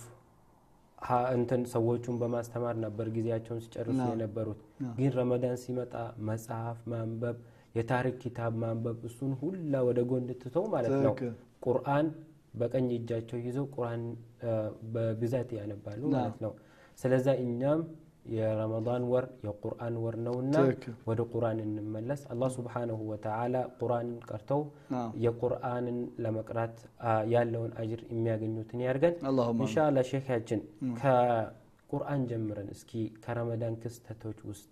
ሀ- እንትን ሰዎቹን በማስተማር ነበር ጊዜያቸውን ሲጨርሱ ናም። የነበሩት ናም። ግን ረመዳን ሲመጣ መጽሐፍ ማንበብ የታሪክ ኪታብ ማንበብ እሱን ሁላ ወደ ጎን ትተው ማለት ነው ትክክል ቁርአን በቀኝ እጃቸው ይዘው ቁርአን አ፣ በብዛት ያነባሉ ናም። ማለት ነው ስለዛ እኛም የረመዳን ወር የቁርአን ወር ነውና ትክክል ወደ ቁርአን እንመለስ አላህ ስብሓንሁ ወተዓላ ቁርአንን ቀርተው ናም የቁርአንን ለመቅራት አ፣ ያለውን አጅር የሚያገኙትን ያድርገን አላሁማ እንሻላ ሼካችን ከቁርአን ጀምረን እስኪ ከረመዳን ክስተቶች ውስጥ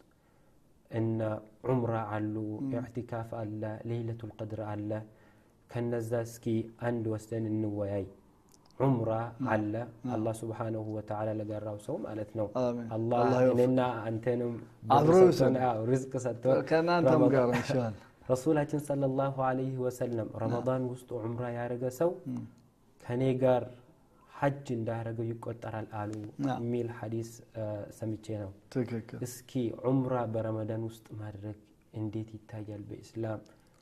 እነ ዑምራ አሉ ኢዕቲካፍ አለ ሌይለቱል ቀድር አለ ከነዛ እስኪ አንድ ወስደን እንወያይ ዑምራ አለ አላህ ስብሓንሁ ወተዓላ ለገራው ሰው ማለት ነው አሜን አላህ አላህ ይወፍቅ። እኔና አንተንም አብሮ ብር ይውሰድ። ሰጥቶን፣ አዎ፣ ርዝቅ ሰጥቶን ከእናንተም ረመዳን- ጋር ኢንሻአላህ ረሱላችን ሰለላሁ ዐለይሂ ወሰለም ረመዳን ውስጥ ዑምራ ያደረገ ሰው ከኔ ጋር ሐጅ እንዳደረገው ይቆጠራል አሉ ናም። የሚል ሐዲስ አ፣ ሰምቼ ነው ትክክል እስኪ ዑምራ በረመዳን ውስጥ ማድረግ እንዴት ይታያል በኢስላም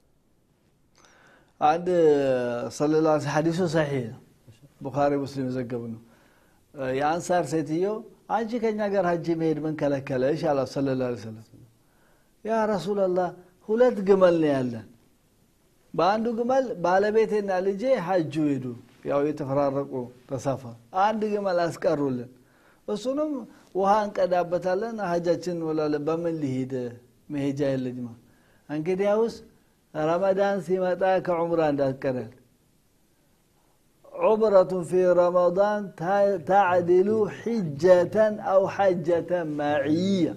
አንድ ሰለላ ሐዲሱ ሰሒህ ነው ቡኻሪ ሙስሊም የዘገቡ ነው የአንሳር ሴትዮ አንቺ ከኛ ጋር ሀጅ መሄድ ምን ከለከለሽ አላት ሰለላ ዐለይሂ ወሰለም ያ ረሱላላህ ሁለት ግመል ነው ያለን በአንዱ ግመል ባለቤቴና ልጄ ሀጁ ሄዱ ያው የተፈራረቁ ተሳፈር አንድ ግመል አስቀሩልን እሱንም ውሃ እንቀዳበታለን ሀጃችን እንውላለን በምን ሊሄድ መሄጃ የለኝማ እንግዲያውስ ረመዳን ሲመጣ ከዑምራ እንዳትቀረል عبرة في رمضان تا- تعدل حجة أو حجة معية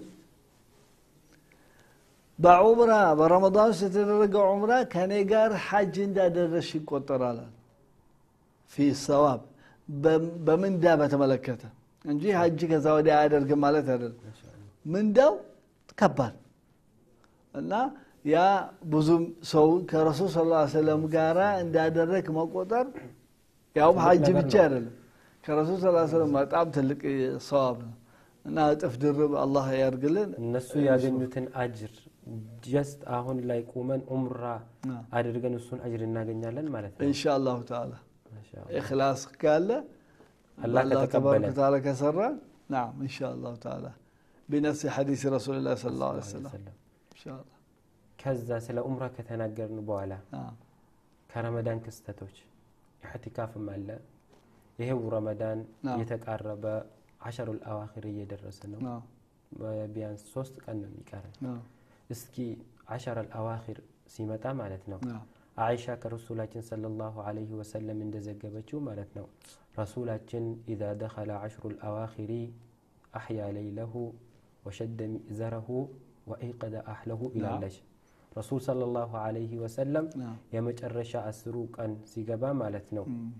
በዑምራ በረመዳን ውስጥ የተደረገ ዑምራ ከኔ ጋር ሐጅ እንዳደረሽ ይቆጠራል አለ። ፊ ሰዋብ በምንዳ በተመለከተ እንጂ ሐጅ ከዛ ወዲያ አያደርግም ማለት አይደለም ምንዳው ከባድ እና ያ ብዙም ሰው ከረሱል ስ ላ ሰለም ጋራ እንዳደረግ መቆጠር ያውም ሐጅ ነገር ብቻ ነው። አይደለም ከረሱል ስ ሰለም በጣም ትልቅ ሰዋብ ነው እና እጥፍ ድርብ አላህ ያርግልን እነሱ ያገኙትን አጅር ጀስት አሁን ላይ ቁመን ዑምራ አዎ። አድርገን እሱን አጅር እናገኛለን ማለት ነው ኢንሻ አላሁ ተዓላ ማሻአላህ። ኢኽላስ ካለ አላህ በአላህ ከተቀበለ ተባረከ ወተዓላ ከሰራ ናም ኢንሻ አላሁ ተዓላ بنفس حديث رسول الله صلى الله عليه وسلم ሰለም إن شاء الله ከዛ ስለ ኡምራ ከተናገርን በኋላ نعم ከረመዳን ክስተቶች ኢሕቲካፍም አለ ይሄው ረመዳን አዎ። የተቃረበ አሸሩል አዋኺር እየደረሰ ነው نعم ቢያንስ ሶስት ቀን ነው የሚቀረን نعم እስኪ አሸረል አዋኺር ሲመጣ ማለት ነው نعم አይሻ ከረሱላችን ሰለላሁ ዐለይሂ ወሰለም እንደዘገበችው ማለት ነው ረሱላችን ኢዛ ደኸለ አሽሩ ልአዋኺሪ አሕያ ለይለሁ ወሸደ ሚእዘረሁ ወኢቀደ አህለሁ ይላለች ረሱል ሰለላሁ ዐለይሂ ወሰለም نعم የመጨረሻ አስሩ ቀን ሲገባ ማለት ነው مم.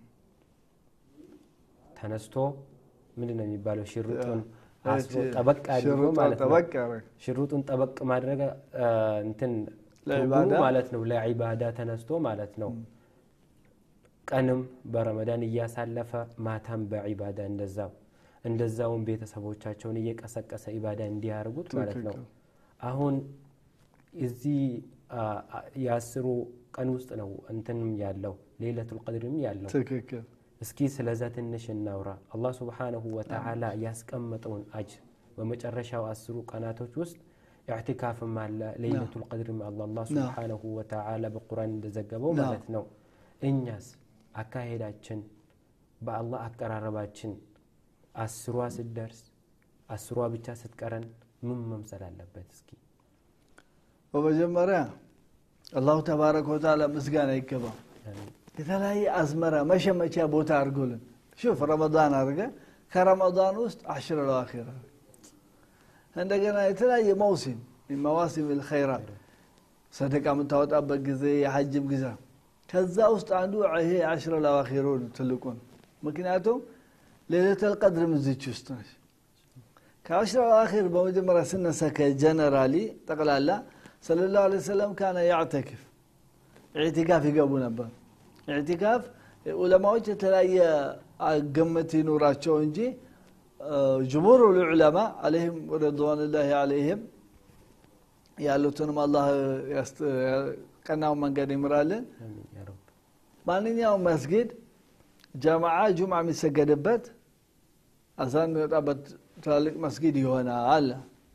ተነስቶ ምንድን ነው የሚባለው ሽሩጡን اه. አስሮ ጠበቅ አድርጎ شروط ማለት ነው طبق عليك. ሽሩጡን ጠበቅ ማድረግ አ፣ እንትን ለዒባዳ? ትርጉሙ ማለት ነው ለዒባዳ ተነስቶ ማለት ነው ቀንም በረመዳን እያሳለፈ ማታም በዒባዳ እንደዛው እንደዛውን ቤተሰቦቻቸውን እየቀሰቀሰ ኢባዳ እንዲያደርጉት ማለት ነው ትክክል። አሁን እዚህ አ፣ አ፣ የአስሩ ቀን ውስጥ ነው እንትንም ያለው ሌለቱል ቀድርም ያለው ትክክል እስኪ ስለዛ ትንሽ እናውራ አላህ ስብሓንሁ ወተዓላ ያስቀመጠውን አጅር በመጨረሻው አስሩ ቀናቶች ውስጥ ኢዕቲካፍም አለ ሌይለቱል ቀድርም አለ አላህ ስብሓንሁ ወተዓላ በቁርአን እንደዘገበው ናም። ማለት ነው እኛስ አካሄዳችን በአላህ አቀራረባችን አስሯ ስትደርስ አስሯ ብቻ ስትቀረን ምን መምሰል አለበት እስኪ በመጀመሪያ አላሁ ተባረከ ወተዓላ ምስጋና ይገባው የተለያየ አዝመራ መሸመቻ ቦታ አድርጎልን ሹፍ ረመዳን አድርገ ከረመዳን ውስጥ አሽር ለዋኪር አድርገ እንደገና የተለያየ መውሲም መዋሲም ልኸይራት ሰደቃ የምታወጣበት ጊዜ የሐጅም ጊዜ ከዛ ውስጥ አንዱ ይሄ አሽረ ለዋኪሩ ትልቁ ነው ምክንያቱም ሌለተል ቀድር ምዝች ውስጥ ነች ከአሽረ ለዋኪር በመጀመሪያ ስነሳ ከጀነራሊ ጠቅላላ صلى الله عليه وسلم كان يعتكف اعتكاف ይገቡ ነበር ኢዕቲካፍ ዑለማዎች የተለያየ ግምት ይኑራቸው እንጂ ጅሙር ልዑለማ አለህም ረድዋንላህ አለይህም ያሉትንም አላህ ቀናውን መንገድ ይምራልን አሚን ያ ረብ ማንኛውም መስጊድ ጀማዓ ጁምዓ የሚሰገድበት አዛን የሚወጣበት ትላልቅ መስጊድ ይሆናል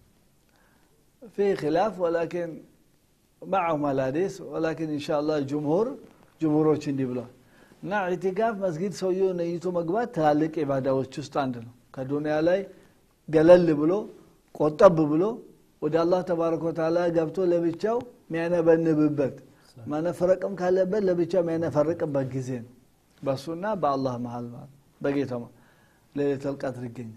في خلاف ولكن معهم الحديث ولكن إن شاء الله جمهور جمهوሮች እንዲህ ብለዋል እና ኢዕቲካፍ መስጊድ ሰውየው ነይቶ መግባት ትላልቅ ኢባዳዎች ውስጥ አንድ ነው ከዱንያ ላይ ገለል ብሎ ቆጠብ ብሎ ወደ አላህ ተባረከ ወተዓላ ገብቶ ለብቻው የሚያነበንብበት መነፈረቅም ካለበት ለብቻው የሚያነፈርቅበት ጊዜ ነው በእሱና በአላህ መሀል ማለት በጌታው ሌሊተል ቀድር ይገኛል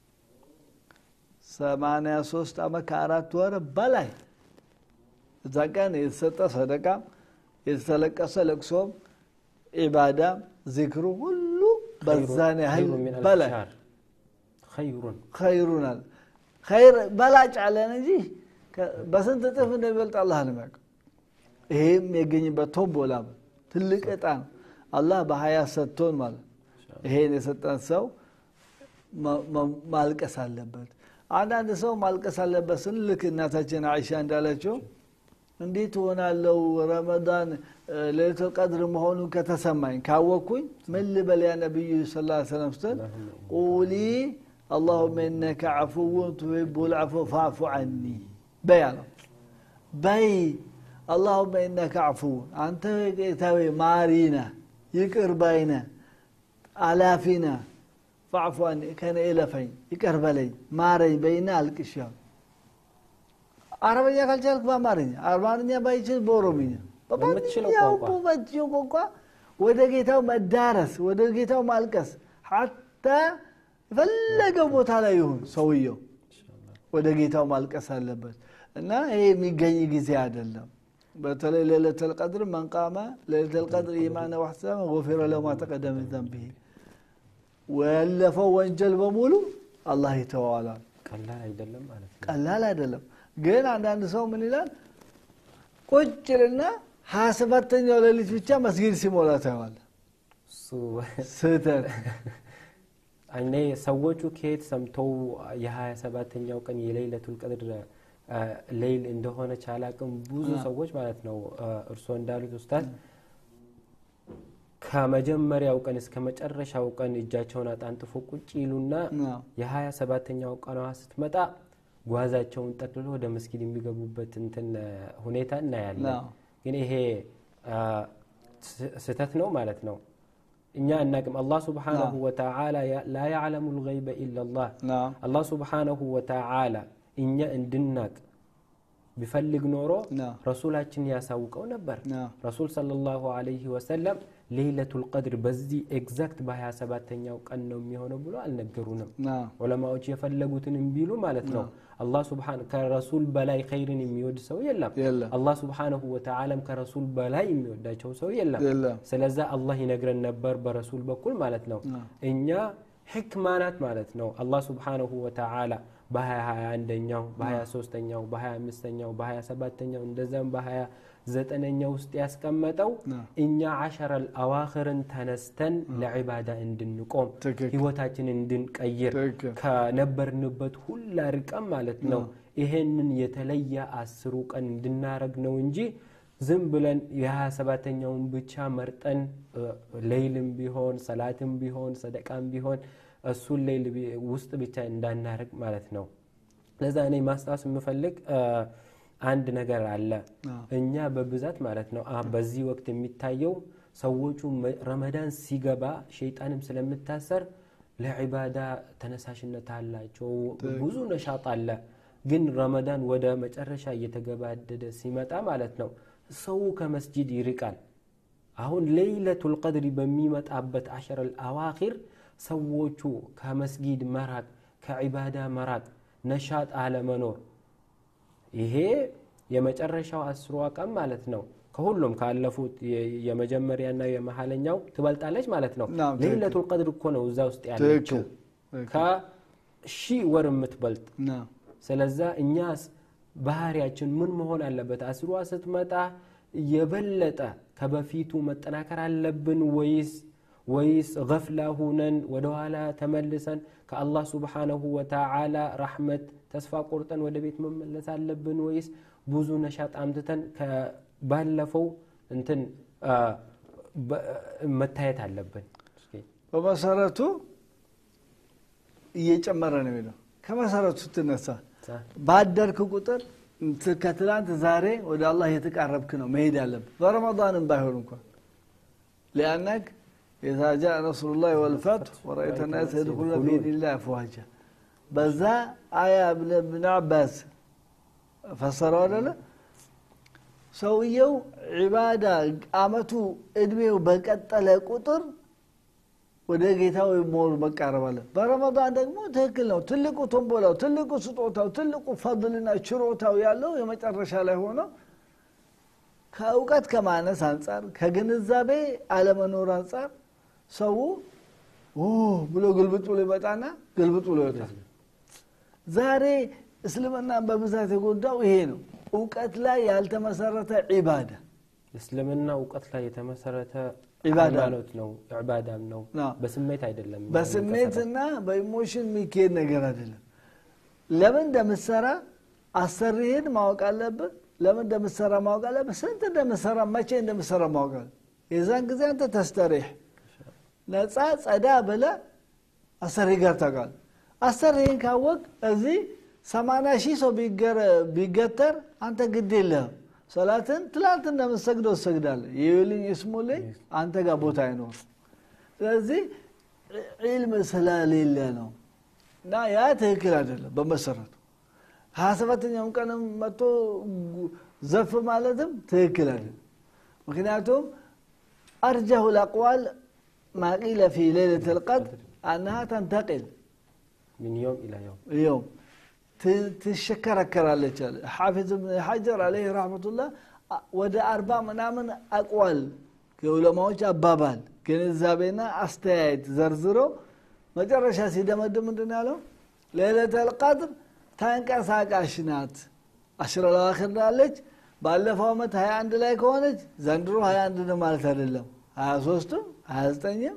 ሰማንያ ሶስት አመት ከአራት ወር በላይ እዛ ቀን የተሰጠ ሰደቃ የተለቀሰ ለቅሶም ኢባዳ ዚክሩ ሁሉ በዛን ያህል ኸይሩ ሚን አልፍ በላይ ሻህር። ኸይሩን ኸይሩናል ኸይር በላጭ አለን እንጂ ከ- በስንት እጥፍ እንደሚበልጥ አላህ ነው የሚያውቀው ይሄም የገኝበት ቶምቦላ ነው። ትልቅ እጣ ነው አላህ በሀያ ሰጥቶን ማለት ነው። ይሄን የሰጠን ሰው ማ- ማ- ማልቀስ አለበት አንዳንድ ሰው ማልቀስ አለበት ስንል ልክ እናታችን አይሻ እንዳለችው እንዴት ሆናለው ረመዳን ሌሊቱል ቀድር መሆኑን ከተሰማኝ ካወቅኩኝ ምን ልበል ያ ነቢዩ ስ ላ ሰለም ስትል ቁሊ አላሁመ ኢነከ ዓፉውን ቱሂቡ ልዓፉ ፋዕፉ ዐኒ በይ አለው በይ አላሁመ ኢነከ ዓፉውን አንተ ጌታዊ ማሪነ ይቅር ባይነ አላፊነ ፋዕፉ ዐኒ ከነ እለፈኝ ይቅር በለኝ ማረኝ በይና አልቅሻው አረበኛ ካልቻልክ በአማርኛ አማርኛ ባይችል በኦሮምኛ በምትችለው በማንኛውም ቋንቋ። በምትችለው ቋንቋ ወደ ጌታው መዳረስ ወደ ጌታው ማልቀስ ሐታ የፈለገው ቦታ ላይ ይሁን ሰውየው ወደ ጌታው ማልቀስ አለበት እና ይሄ የሚገኝ ጊዜ አይደለም በተለይ ሌለተል ቀድር መንቃመ ሌለተል ቀድር ኢማነ ዋሕሰበ ጎፊረ ለሁ ማ ተቀደመ ሚን ዘንቢሂ ያለፈው ወንጀል በሙሉ አላህ ይተዋዋላል ቀላል አይደለም ማለት ነው ቀላል አይደለም ግን አንዳንድ ሰው ምን ይላል ቁጭልና ሀያ ሰባተኛው ሌሊት ብቻ መስጊድ ሲሞላ ታየዋል እሱ ስህተት እኔ ሰዎቹ ከየት ሰምተው የሀያ ሰባተኛው ቀን የሌለቱል ቀድር አ፣ ሌይል እንደሆነች አላቅም ብዙ አ። ሰዎች ማለት ነው አ፣ እርስዎ እንዳሉት ኡስታዝ ከመጀመሪያው ቀን እስከ መጨረሻው ቀን እጃቸውን አጣንጥፎ ቁጭ ይሉና አዎ። የሀያ ሰባተኛው ቀኗ ስትመጣ ጓዛቸውን ጠቅልሎ ወደ መስጊድ የሚገቡበት እንትን ሁኔታ እናያለን። አዎ። ግን ይሄ አ፣ ስ- ስህተት ነው ማለት ነው። እኛ እናቅም አላህ ሱብሓነሁ ወተዓላ ያ- ላ ያዕለሙ ልገይበ ኢላላህ ናም አላህ ሱብሓነሁ ወተዓላ እኛ እንድናቅ ቢፈልግ ኖሮ ናም ረሱላችን ያሳውቀው ነበር። ናም ረሱል ሰለላሁ ዐለይሂ ወሰለም ሌይለቱል ቀድር በዚህ ኤግዛክት በ27ተኛው ቀን ነው የሚሆነው ብሎ አልነገሩንም። ናም ዑለማዎች የፈለጉትን ቢሉ ማለት ነው። አላህ ሱብሓነ ከረሱል በላይ ኸይርን የሚወድ ሰው የለም። የለም አላህ ሱብሓነሁ ወተዓላም ከረሱል በላይ የሚወዳቸው ሰው የለም። የለም ስለዛ አላህ ይነግረን ነበር በረሱል በኩል ማለት ነው። አዎ። እኛ ሕክማ ናት ማለት ነው። አላህ ሱብሓነሁ ወተዓላ በሀያ ሀያ አንደኛው በሀያ ሶስተኛው በሀያ አምስተኛው በሀያ ሰባተኛው እንደዛም በሀያ ዘጠነኛው ውስጥ ያስቀመጠው አዎ። እኛ አሸረል አዋኽርን ተነስተን ለዒባዳ እንድንቆም ትክክል ህይወታችንን እንድንቀይር ትክክል ከነበርንበት ሁላ ርቀም ማለት ነው። ይሄንን የተለየ አስሩ ቀን እንድናረግ ነው እንጂ ዝም ብለን የሀያ ሰባተኛውን ብቻ መርጠን እ፣ ሌይልም ቢሆን ሰላትም ቢሆን ሰደቃም ቢሆን እሱን ሌይል ቢ- ውስጥ ብቻ እንዳናረግ ማለት ነው። ለዛ እኔ ማስታወስ የምፈልግ እ፣ አንድ ነገር አለ። አዎ። እኛ በብዛት ማለት ነው አ- በዚህ ወቅት የሚታየው ሰዎቹ መ- ረመዳን ሲገባ ሸይጣንም ስለምታሰር ለዒባዳ ተነሳሽነት አላቸው፣ ብዙ ነሻጥ አለ። ግን ረመዳን ወደ መጨረሻ እየተገባደደ ሲመጣ ማለት ነው ሰው ከመስጂድ ይርቃል። አሁን ሌይለቱል ቀድሪ በሚመጣበት አሸረል አዋኺር ሰዎቹ ከመስጊድ መራቅ፣ ከዒባዳ መራቅ፣ ነሻጥ አለመኖር ይሄ የመጨረሻው አስሯ ቀን ማለት ነው። ከሁሉም ካለፉት የ- የመጀመሪያና የመሀለኛው ትበልጣለች ማለት ነው። ናም፣ ትክክል። ሌይለቱል ቀድር እኮ ነው እዛ ውስጥ ያለችው ትክክል ከሺህ ወር የምትበልጥ ናም ስለዛ እኛስ ባህሪያችን ምን መሆን አለበት? አስሯ ስትመጣ የበለጠ ከበፊቱ መጠናከር አለብን ወይስ ወይስ ገፍላ ሁነን ወደኋላ ተመልሰን ከአላህ ሱብሓነሁ ወተዓላ ረሕመት ተስፋ ቆርጠን ወደ ቤት መመለስ አለብን ወይስ ብዙ ነሻጥ አምትተን ባለፈው እንትን አ፣ በ- መታየት አለብን? እስኪ በመሰረቱ እየጨመረ ነው የሚለው ከመሰረቱ ስትነሳ ሳ- ባደርክ ቁጥር እንት- ከትላንት ዛሬ ወደ አላህ የተቃረብክ ነው መሄድ ያለብን በረመዳንም ባይሆን እንኳን ሊአነክ ኢዛ ጃአ ነስሩላህ ወልፈትህ ወረአይተ ናስ የድኹሉነ ፊ ዲኒላህ አፍዋጃ በዛ አያ እብን እብን አባስ ፈሰረው አደለ ሰውየው ዒባዳ አመቱ እድሜው በቀጠለ ቁጥር ወደ ጌታው ሞር መቃረብ አለ። በረመዳን ደግሞ ትክክል ነው። ትልቁ ቶምቦላው፣ ትልቁ ስጦታው፣ ትልቁ ፈضልና ችሮታው ያለው የመጨረሻ ላይ ሆኖ ከእውቀት ከማነስ አንጻር ከግንዛቤ አለመኖር አንጻር ሰው ኦ ብሎ ግልብጥ ብሎ ይመጣና ግልብጥ ብሎ ይወጣል። ዛሬ እስልምናን በብዛት የጎዳው ይሄ ነው። እውቀት ላይ ያልተመሰረተ ዒባዳ እስልምና እውቀት ላይ የተመሰረተ ዒባዳ ነው። ሃይማኖት ነው፣ ዕባዳም ነው። አዎ። በስሜት አይደለም። በስሜትና በኢሞሽን የሚካሄድ ነገር አይደለም። ለምን እንደምትሰራ አሰሪህን ማወቅ አለብህ። ለምን እንደምትሰራ ማወቅ አለብህ። ስንት እንደምትሰራ መቼ እንደምትሰራ ማወቅ አለብህ። የዛን ጊዜ አንተ ተስተሪሕ ነፃ ጸዳ ብለ አሰሪ ጋር ታውቃለህ። አሰሪህን ካወቅ እዚህ ሰማንያ ሺህ ሰው ቢገረ- ቢገተር አንተ ግድ የለህም። ሰላትን ትላንት እንደምትሰግደው ትሰግዳለህ። ይዩልኝ ይስሙልኝ አንተ ጋር ቦታ አይኖር። ስለዚህ ዒልም ስለሌለ ነው እና ያ ትክክል አይደለም በመሰረቱ ሀያ ሰባተኛውን ቀንም መጥቶ ዘፍ ማለትም ትክክል አይደለም ምክንያቱም አርጀሁ ልአቅዋል ማ ቂለ ፊ ሌለት ልቀድር አነሃ ተንተቅል ሚን ዮም ኢላ ዮም يوم ت- ትሽከረከራለች አለ ሓፊዝ ብን ሓጀር አለይህ ረሕመቱላህ ወደ አርባ ምናምን አቅዋል የዑለማዎች አባባል ግንዛቤና አስተያየት ዘርዝሮ መጨረሻ ሲደመድም ምንድን ያለው ሌለተል ቀድር ተንቀሳቃሽ ናት አሽረ ለዋክር ናለች ባለፈው ዓመት 21 ላይ ከሆነች ዘንድሮ 21 ነው ማለት አይደለም 23ም 29ም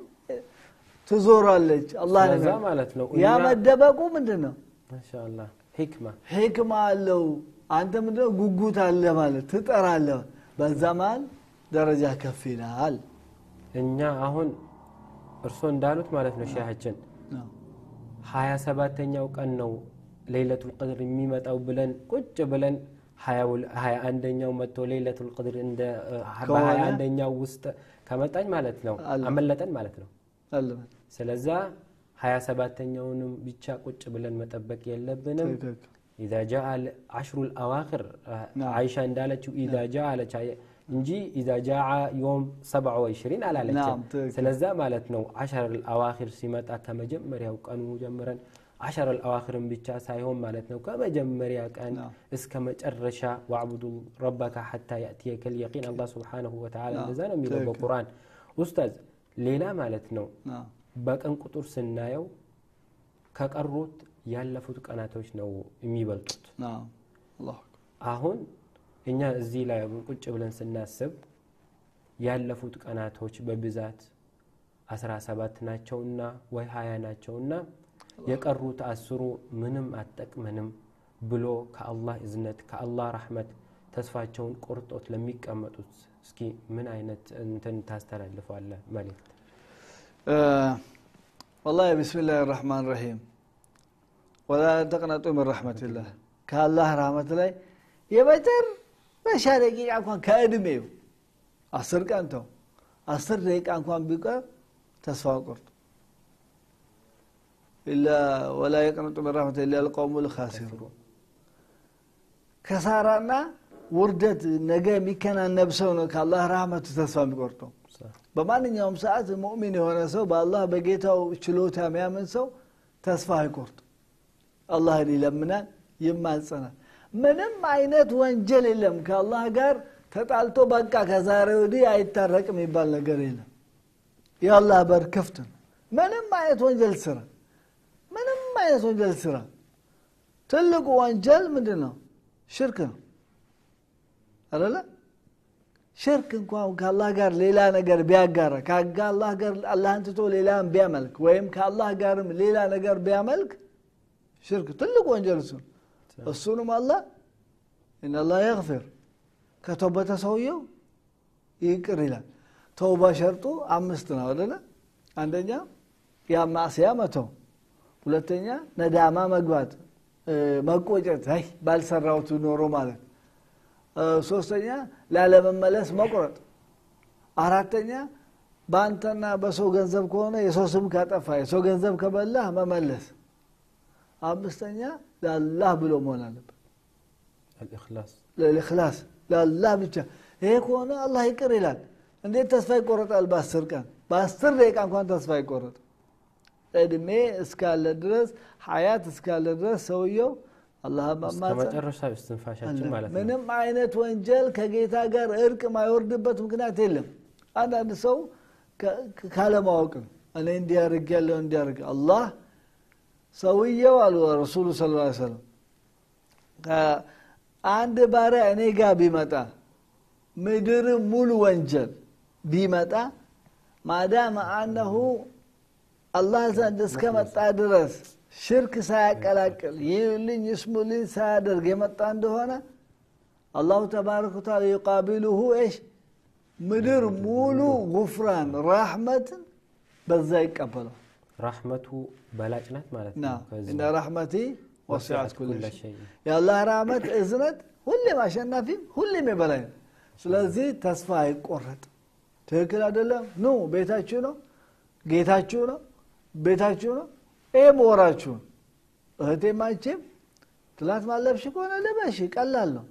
ትዞራለች አላህ ስለዛ ነው ማለት ነው ያ እኛ መደበቁ ምንድን ነው ማሻአላህ ሂክማ ሕክማ አለው አንተ ምንድነው ጉጉት አለ ማለት ትጠራለ በዛ መሀል ደረጃ ከፍ ይላል እኛ አሁን እርስዎ እንዳሉት ማለት ነው ሼሃችን ሀያ ሰባተኛው ቀን ነው ሌይለቱል ቅድር የሚመጣው ብለን ቁጭ ብለን ሀያ አንደኛው መጥቶ ሌይለቱል ቅድር እንደ ከሆነ በሀያ አንደኛው ውስጥ ከመጣኝ ማለት ነው አለ። አመለጠን ማለት ነው። አለበት ስለዛ ሀያ ሰባተኛውንም ብቻ ቁጭ ብለን መጠበቅ የለብንም። ትክክል ኢዛ ጃአ አሽሩ ልአዋክር ናም። አይሻ እንዳለችው ኢዛ ጃአ አለች አየ- እንጂ ኢዛ ጃአ ዮም ሰብዐ ወኢሽሪን አላለችም። ናም፣ ትክክል። ስለዛ ማለት ነው አሸር ልአዋክር ሲመጣ ከመጀመሪያው ቀኑ ጀምረን አሸር ልአዋክርን ብቻ ሳይሆን ማለት ነው ከመጀመሪያ ቀን ናም። እስከ መጨረሻ ዋዕቡዱ ረበካ ሐታ ያእትየከል የቂን አላህ ስብሓነሁ ወተዓላ ናም፣ እንደዛ ነው የሚለው ትክክል። በቁርአን ኡስታዝ ሌላ ማለት ነው ናም። በቀን ቁጥር ስናየው ከቀሩት ያለፉት ቀናቶች ነው የሚበልጡት። ናም። አላሁ አክበር። አሁን እኛ እዚህ ላይ ቁጭ ብለን ስናስብ ያለፉት ቀናቶች በብዛት 17 ናቸውና ወይ 20 ናቸውና የቀሩት አስሩ ምንም አጠቅመንም ብሎ ከአላህ እዝነት ከአላህ ረሕመት ተስፋቸውን ቆርጦት ለሚቀመጡት እስኪ ምን አይነት እንትን ታስተላልፋለህ መልእክት? آه والله بسم الله الرحمن الرحيم ولا تقنطوا من رحمة الله كالله رحمة الله يبتر مشا دقيقة እንኳን ከእድሜው አስር ቀን ተው አስር ደቂቃ እንኳን ቢቀር ተስፋ ቆርጡ ኢላ ወላ የቅነጡ ምን ረሕመት ኢላ ልቀውሙ ልካሲሩን ከሳራና ውርደት ነገ የሚከናነብ ሰው ነው ከአላህ ረህመቱ ተስፋ የሚቆርጠው በማንኛውም ሰዓት ሙእሚን የሆነ ሰው በአላህ በጌታው ችሎታ የሚያምን ሰው ተስፋ አይቆርጥ አላህን ይለምናል ይማጸናል ምንም አይነት ወንጀል የለም ከአላህ ጋር ተጣልቶ በቃ ከዛሬ ወዲህ አይታረቅም የሚባል ነገር የለም የአላህ በር ክፍት ነው ምንም አይነት ወንጀል ስራ ምንም አይነት ወንጀል ስራ ትልቁ ወንጀል ምንድን ነው ሽርክ ነው አለለ ሽርክ እንኳን ከአላህ ጋር ሌላ ነገር ቢያጋራ ከአላህ ጋር አላህን ትቶ ሌላን ቢያመልክ ወይም ከአላህ ጋርም ሌላ ነገር ቢያመልክ ሽርክ ትልቅ ወንጀል እሱ ነው። እሱንም አላህ ኢነላህ የግፊር ከተወበተ ሰውየው ይቅር ይላል ተውባ ሸርጡ አምስት ነው አደለ አንደኛ ያ ማዕስያ መተው ሁለተኛ ነዳማ መግባት እ፣ መቆጨት አይ ባልሰራሁት ኖሮ ማለት እ፣ ሶስተኛ ላለመመለስ መቁረጥ አራተኛ በአንተና በሰው ገንዘብ ከሆነ የሰው ስም ካጠፋ የሰው ገንዘብ ከበላህ መመለስ አምስተኛ ለአላህ ብሎ መሆን አለበት አልእክላስ ለልክላስ ለአላህ ብቻ ይሄ ከሆነ አላህ ይቅር ይላል እንዴት ተስፋ ይቆረጣል በአስር ቀን በአስር ደቂቃ እንኳን ተስፋ ይቆረጥ እድሜ እስካለ ድረስ ሀያት እስካለ ድረስ ሰውየው አላህ እስከ ማማፀን መጨረሻ እስትንፋሻችን ማለት ነው። ምንም አይነት ወንጀል ከጌታ ጋር እርቅ ማይወርድበት ምክንያት የለም አንዳንድ ሰው ከ- ካለማወቅ ነው እኔ እንዲያርግ ያለው እንዲያርግ አላህ ሰውየው አሉ ረሱሉ ስ ላ ሰለም አንድ ባሪያ እኔ ጋር ቢመጣ ምድር ሙሉ ወንጀል ቢመጣ ማዳመ አነሁ አላህ ዘንድ እስከመጣ ድረስ ሽርክ ሳያቀላቅል ይልኝ ይስሙልኝ ሳያደርግ የመጣ እንደሆነ አላሁ ተባረከ ወተዓላ ዩቃቢሉሁ ኤሽ ምድር ሙሉ ጉፍራን ራሕመትን በዛ ይቀበለው ራሕመቱ በላጭ ናት ማለት ና ነው። ከዚህ እነ ራሕመቲ ወሲዐት ኩለ ኩለ ሸይ ሸይ። የአላህ ራህመት እዝነት ሁሌም አሸናፊም ሁሌም የበላይ ነው ስለዚህ ተስፋ አይቆረጥ ትክክል አይደለም ኑ ቤታችሁ ነው ጌታችሁ ነው ቤታችሁ ነው ይህም ወራችሁ ነው እህቴም አንቺም ትላት ማለብሽ ከሆነ ልበሽ ቀላል ነው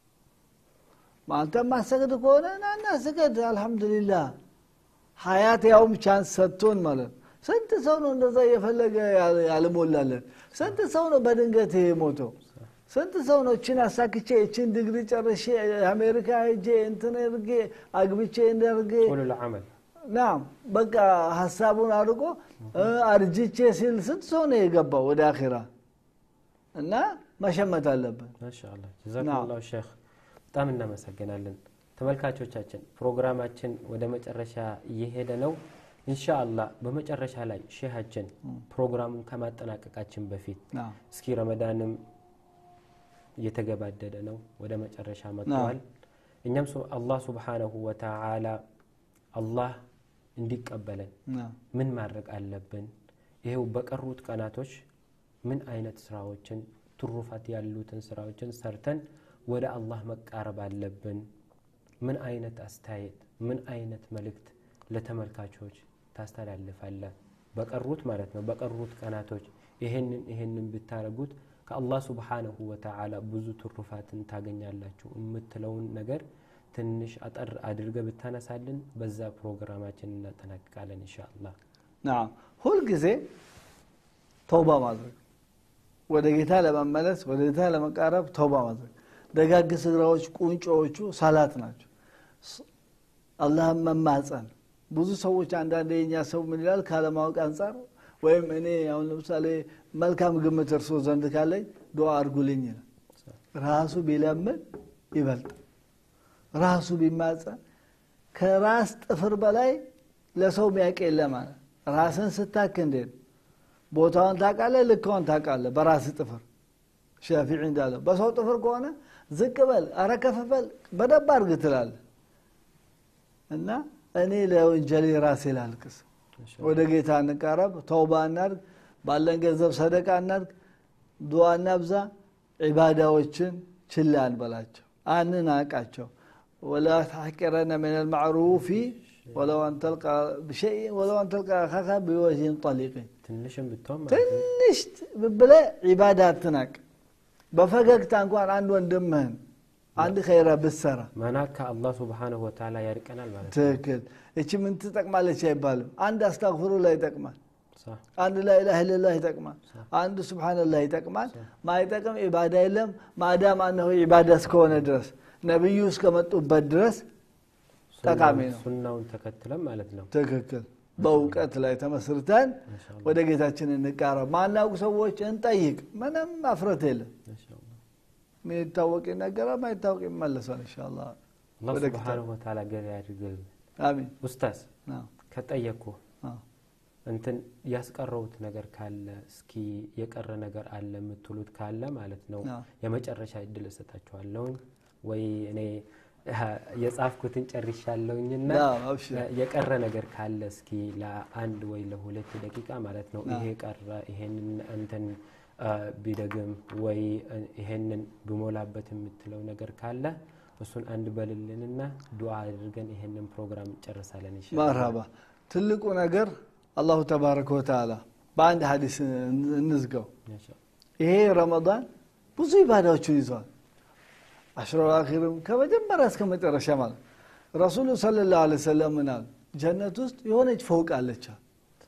አንተም ማሰግድ ከሆነ ናና ስገድ አልሐምዱሊላህ ሀያት ያውም ቻንስ ሰጥቶን ማለት ነው ስንት ሰው ነው እንደዛ እየፈለገ ያል- ያልሞላለን ስንት ሰው ነው በድንገት የሞተው ስንት ሰው ነው እችን አሳክቼ እችን ድግሪ ጨርሼ አሜሪካ ሄጄ እንትን እርጌ አግብቼ እንደርጌ ቁሉል ዐመል ናም በቃ ሀሳቡን አድርጎ እ፣ አርጅቼ ሲል ስንት ሰው ነው የገባው ወደ አኼራ እና መሸመት አለብን ማሻአላ ጀዛኩሙላሁ ሼክ በጣም እናመሰግናለን። ተመልካቾቻችን ፕሮግራማችን ወደ መጨረሻ እየሄደ ነው። ኢንሻአላህ በመጨረሻ ላይ ሼሃችን ፕሮግራሙን ከማጠናቀቃችን በፊት ናም እስኪ ረመዳንም እየተገባደደ ነው፣ ወደ መጨረሻ መጥተዋል። እኛም ሱ- አላህ ሱብሓነሁ ወተዓላ አላህ እንዲቀበለን ናም ምን ማድረግ አለብን? ይሄው በቀሩት ቀናቶች ምን አይነት ስራዎችን ትሩፋት ያሉትን ስራዎችን ሰርተን ወደ አላህ መቃረብ አለብን? ምን አይነት አስተያየት፣ ምን አይነት መልእክት ለተመልካቾች ታስተላልፋለህ? በቀሩት ማለት ነው በቀሩት ቀናቶች ይሄንን ይሄንን ብታደርጉት ከአላህ ሱብሓነሁ ወተዓላ ብዙ ትሩፋትን ታገኛላችሁ የምትለውን ነገር ትንሽ አጠር አድርገ ብታነሳልን በዛ ፕሮግራማችን እናጠናቅቃለን ኢንሻአላህ። ናም ሁልጊዜ ተውባ ማድረግ ወደ ጌታ ለመመለስ ወደ ጌታ ለመቃረብ ተውባ ማድረግ ደጋግ ስራዎች ቁንጮዎቹ ሰላት ናቸው ስ- አላህን መማፀን ብዙ ሰዎች አንዳንድ የኛ ሰው ምን ይላል ካለማወቅ አንጻር ወይም እኔ አሁን ለምሳሌ መልካም ግምት እርሶ ዘንድ ካለኝ ዱዓ አርጉልኝ ይላል ራሱ ቢለምን ይበልጥ ራሱ ቢማፀን ከራስ ጥፍር በላይ ለሰው ሚያውቅ የለም ማለት ራስን ስታክ እንዴት ቦታውን ታውቃለህ ልካውን ታውቃለህ በራስ ጥፍር ሻፊዒ እንዳለው በሰው ጥፍር ከሆነ ዝቅ በል አረ ከፍ በል በደንብ አድርግ ትላለህ እና እኔ ለወንጀሌ ራሴ ላልቅስ ወደ ጌታ እንቃረብ ተውባ እናድርግ ባለን ገንዘብ ሰደቃ እናድርግ ዱዓ እናብዛ ዒባዳዎችን ችላ እንበላቸው አንናቃቸው ወላ ተሐቂረነ ምን ልማዕሩፊ ወለው አን ተልቃ ብሸይء ወለው አን ተልቃ አኻካ ቢወጅህን ጠሊቅን ትንሽም ብትሆን ማለት ነው። ትንሽ ብለ ዒባዳ አትናቅ በፈገግታ እንኳን አንድ ወንድምህን አንድ ኸይረ ብትሰራ መናካ አላህ ሱብሓነሁ ወተዓላ ያርቀናል ማለት ነው። ትክክል እቺ ምን ትጠቅማለች አይባልም አንድ አስታግፍሩላህ ይጠቅማል ሳ- አንድ ላኢላህ ኢለላህ ይጠቅማል አንድ ሱብሓነላህ ይጠቅማል ማይጠቅም ዒባዳ የለም ማዳም አነሁ ዒባዳ እስከሆነ ድረስ ነቢዩ እስከመጡበት ድረስ ጠቃሚ ነው ሱናውን ተከትለን ማለት ነው። ትክክል በእውቀት ላይ ተመስርተን ማሻአላህ ወደ ጌታችን እንቃረብ ማናውቅ ሰዎች እንጠይቅ ምንም አፍረት የለም ማሻአላህ። የሚታወቅ ይነገራል ማይታወቅ ይመለሳል እንሻላ አላህ ወደ ጌታ ሱብሓነሁ ወተዓላ ገቢ ያድርግልን። አሚን ኡስታዝ አዎ፣ ከጠየቅኩ አዎ። እንትን ያስቀረውት ነገር ካለ እስኪ የቀረ ነገር አለ የምትሉት ካለ ማለት ነው አዎ። የመጨረሻ እድል እሰጣችኋለሁኝ ወይ እኔ አ፣ የጻፍኩትን ጨርሻለሁኝና አዎ፣ አብሽር። የቀረ ነገር ካለ እስኪ ለአንድ ወይ ለሁለት ደቂቃ ማለት ነው አዎ። ይሄ ቀረ ይሄንን እንትን አ፣ ቢደግም ወይ እ፣ ይሄንን ብሞላበት የምትለው ነገር ካለ እሱን አንድ በልልንና ዱዓ አድርገን ይሄንን ፕሮግራም እንጨርሳለን ኢንሻአላህ። መርሀባ ትልቁ ነገር አላሁ ተባረከ ወተዓላ በአንድ ሀዲስ እንዝገው ማሻአላህ። ይሄ ረመዳን ብዙ ኢባዳዎችን ይዘዋል አሽሮ አኺርም ከመጀመሪያ እስከ መጨረሻ ማለት ረሱሉ ሰለላሁ ዐለይሂ ወሰለም ምን አሉ ጀነት ውስጥ የሆነች ፎቅ አለች አሉ።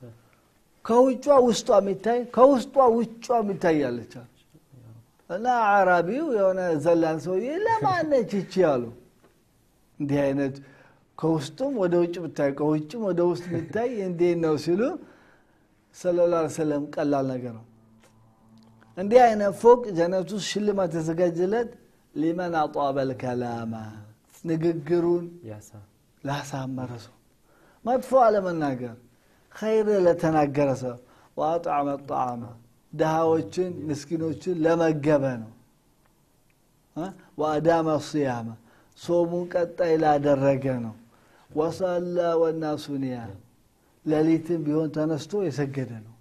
ከውጯ ውስጧ የሚታይ ከውስጧ ውጯ የሚታይ አለች አሉ። እና አራቢው የሆነ ዘላን ሰውዬ ለማነች ይቺ አሉ እንዲህ አይነት ከውስጡም ወደ ውጭ ብታይ ከውጭም ወደ ውስጥ ብታይ እንዴት ነው ሲሉ ሰለላሁ ዐለይሂ ወሰለም ቀላል ነገር ነው እንዲህ አይነት ፎቅ ጀነት ውስጥ ሽልማት የተዘጋጀለት ሊመን አጧበል ከላማ ንግግሩን ያሳ ላሳመረ ሰው መጥፎ አለመናገር ኸይር ለተናገረ ሰው ወአጣዕመ ጣዓማ ድሃዎችን ምስኪኖችን ለመገበ ነው እ? ወአዳመ ሲያመ ሶሙን ቀጣይ ላደረገ ነው ወሰላ ወናሱ ኒያም ሌሊትም ቢሆን ተነስቶ የሰገደ ነው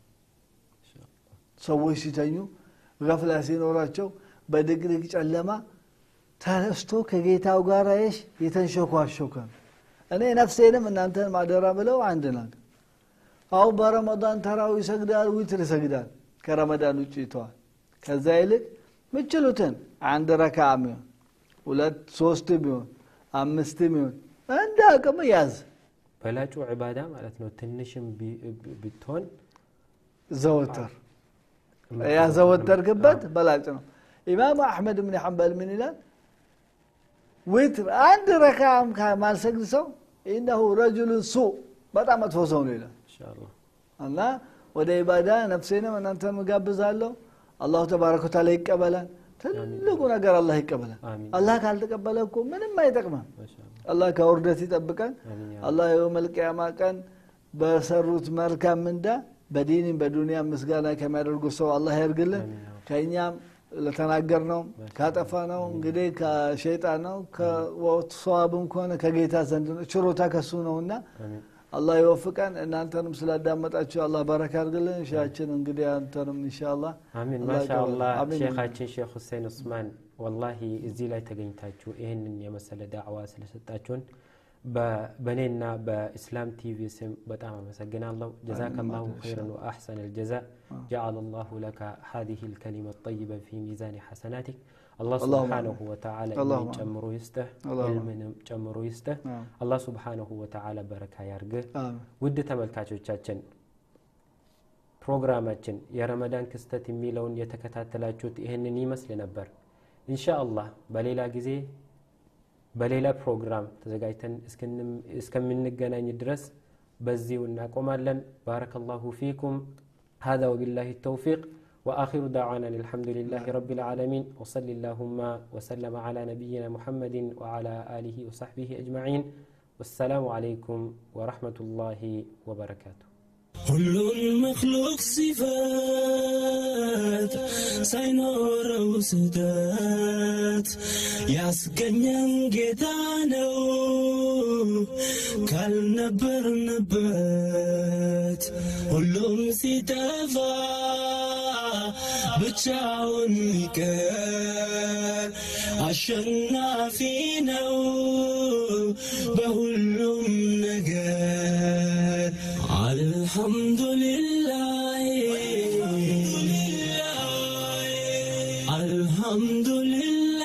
ሰዎች ሲተኙ ገፍላ ሲኖራቸው በድቅድቅ ጨለማ ተነስቶ ከጌታው ጋር የሽ የተንሸኳሸከ ነው እኔ ነፍሴንም እናንተን ማደራ ብለው አንድ ነገር አሁን በረመዳን ተራው ይሰግዳል ዊትር ይሰግዳል ከረመዳን ውጭ ይተዋል ከዛ ይልቅ ምችሉትን አንድ ረካ ሚሆን ሁለት ሶስት ቢሆን አምስት ቢሆን እንደ አቅም ያዝ በላጩ ዒባዳ ማለት ነው። ትንሽም ቢ- ብ- ብትሆን ዘወተር ያዘወተርክበት በላጭ ነው ኢማሙ አሕመድ ብን ሐንበል ምን ይላል ዊትር አንድ ረካም ማልሰግድ ሰው ኢነሁ ረጁሉን ሱ በጣም መጥፎ ሰው ነው ይላል ኢንሻአላህ እና ወደ ኢባዳ ነፍሴንም እናንተ ምጋብዛለሁ አላሁ ተባረከ ወተዓላ ይቀበላል ትልቁ ነገር አላህ ይቀበላል አሚን። አላህ ካልተቀበለ እኮ ምንም አይጠቅመም ማሻአላህ አላህ ከውርደት ይጠብቀን አሚን ያ አላህ የውመል ቂያማ ቀን በሰሩት መልካም ምንዳ በዲንም በዱንያ ምስጋና ከሚያደርጉ ሰው አላህ ያርግልን አሚን ያ ከእኛም ለተናገር ነው ካጠፋ ነው እንግዲህ ከሸይጣን ነው ከሰዋብም ከሆነ ከጌታ ዘንድ ነው ችሮታ ከሱ ነውና አሚን አላህ ይወፍቀን እናንተንም ስላዳመጣችሁ አላህ በረካ አድርግልን ሻችን እንግዲህ አንተንም ኢንሻአላህ አሚን አላህ ማሻአላህ ይቀበል። አሚን። ሼኻችን ሼክ ሁሴን ኡስማን ወላሂ እዚህ ላይ ተገኝታችሁ ይህንን የመሰለ ዳዕዋ ስለሰጣችሁን በ- በእኔና በኢስላም ቲቪ ስም በጣም አመሰግናለሁ ጀዛከላሁ ኸይረን ወአሕሰን ልጀዛ ጀዓለ ላሁ ለከ ሀዚህ ልከሊመ ጠይበ ፊ ሚዛን ሐሰናቲክ አላህ አላሁመ ስብሓነሁ ወተዓላ አላሁመ ዕልምን ጨምሮ ይስጥህ አላሁመ ዕልምንም ጨምሮ ይስጥህ አዎ። አላህ ስብሓነሁ ወተዓላ በረካ ያርግህ አሜን ውድ ተመልካቾቻችን ፕሮግራማችን የረመዳን ክስተት የሚለውን የተከታተላችሁት ይህንን ይመስል ነበር ኢንሻአላህ በሌላ ጊዜ በሌላ ፕሮግራም ተዘጋጅተን እስክንም- እስከምንገናኝ ድረስ በዚሁ እናቆማለን ባረከላሁ ፊኩም هذا وبالله التوفيق وآخر دعوانا الحمد لله رب العالمين وصل اللهم وسلم على نبينا محمد وعلى آله وصحبه أجمعين والسلام عليكم ورحمة الله وبركاته ሁሉን መክሉቅ ሲፈት ሳይኖረው ስህተት ያስገኘን ጌታ ነው ካልነበርንበት ሁሉም ሲጠፋ ብቻውን ይቀር አሸናፊ ነው በሁሉም ነገር አልሐምዱሊላህ አልሐምዱሊላህ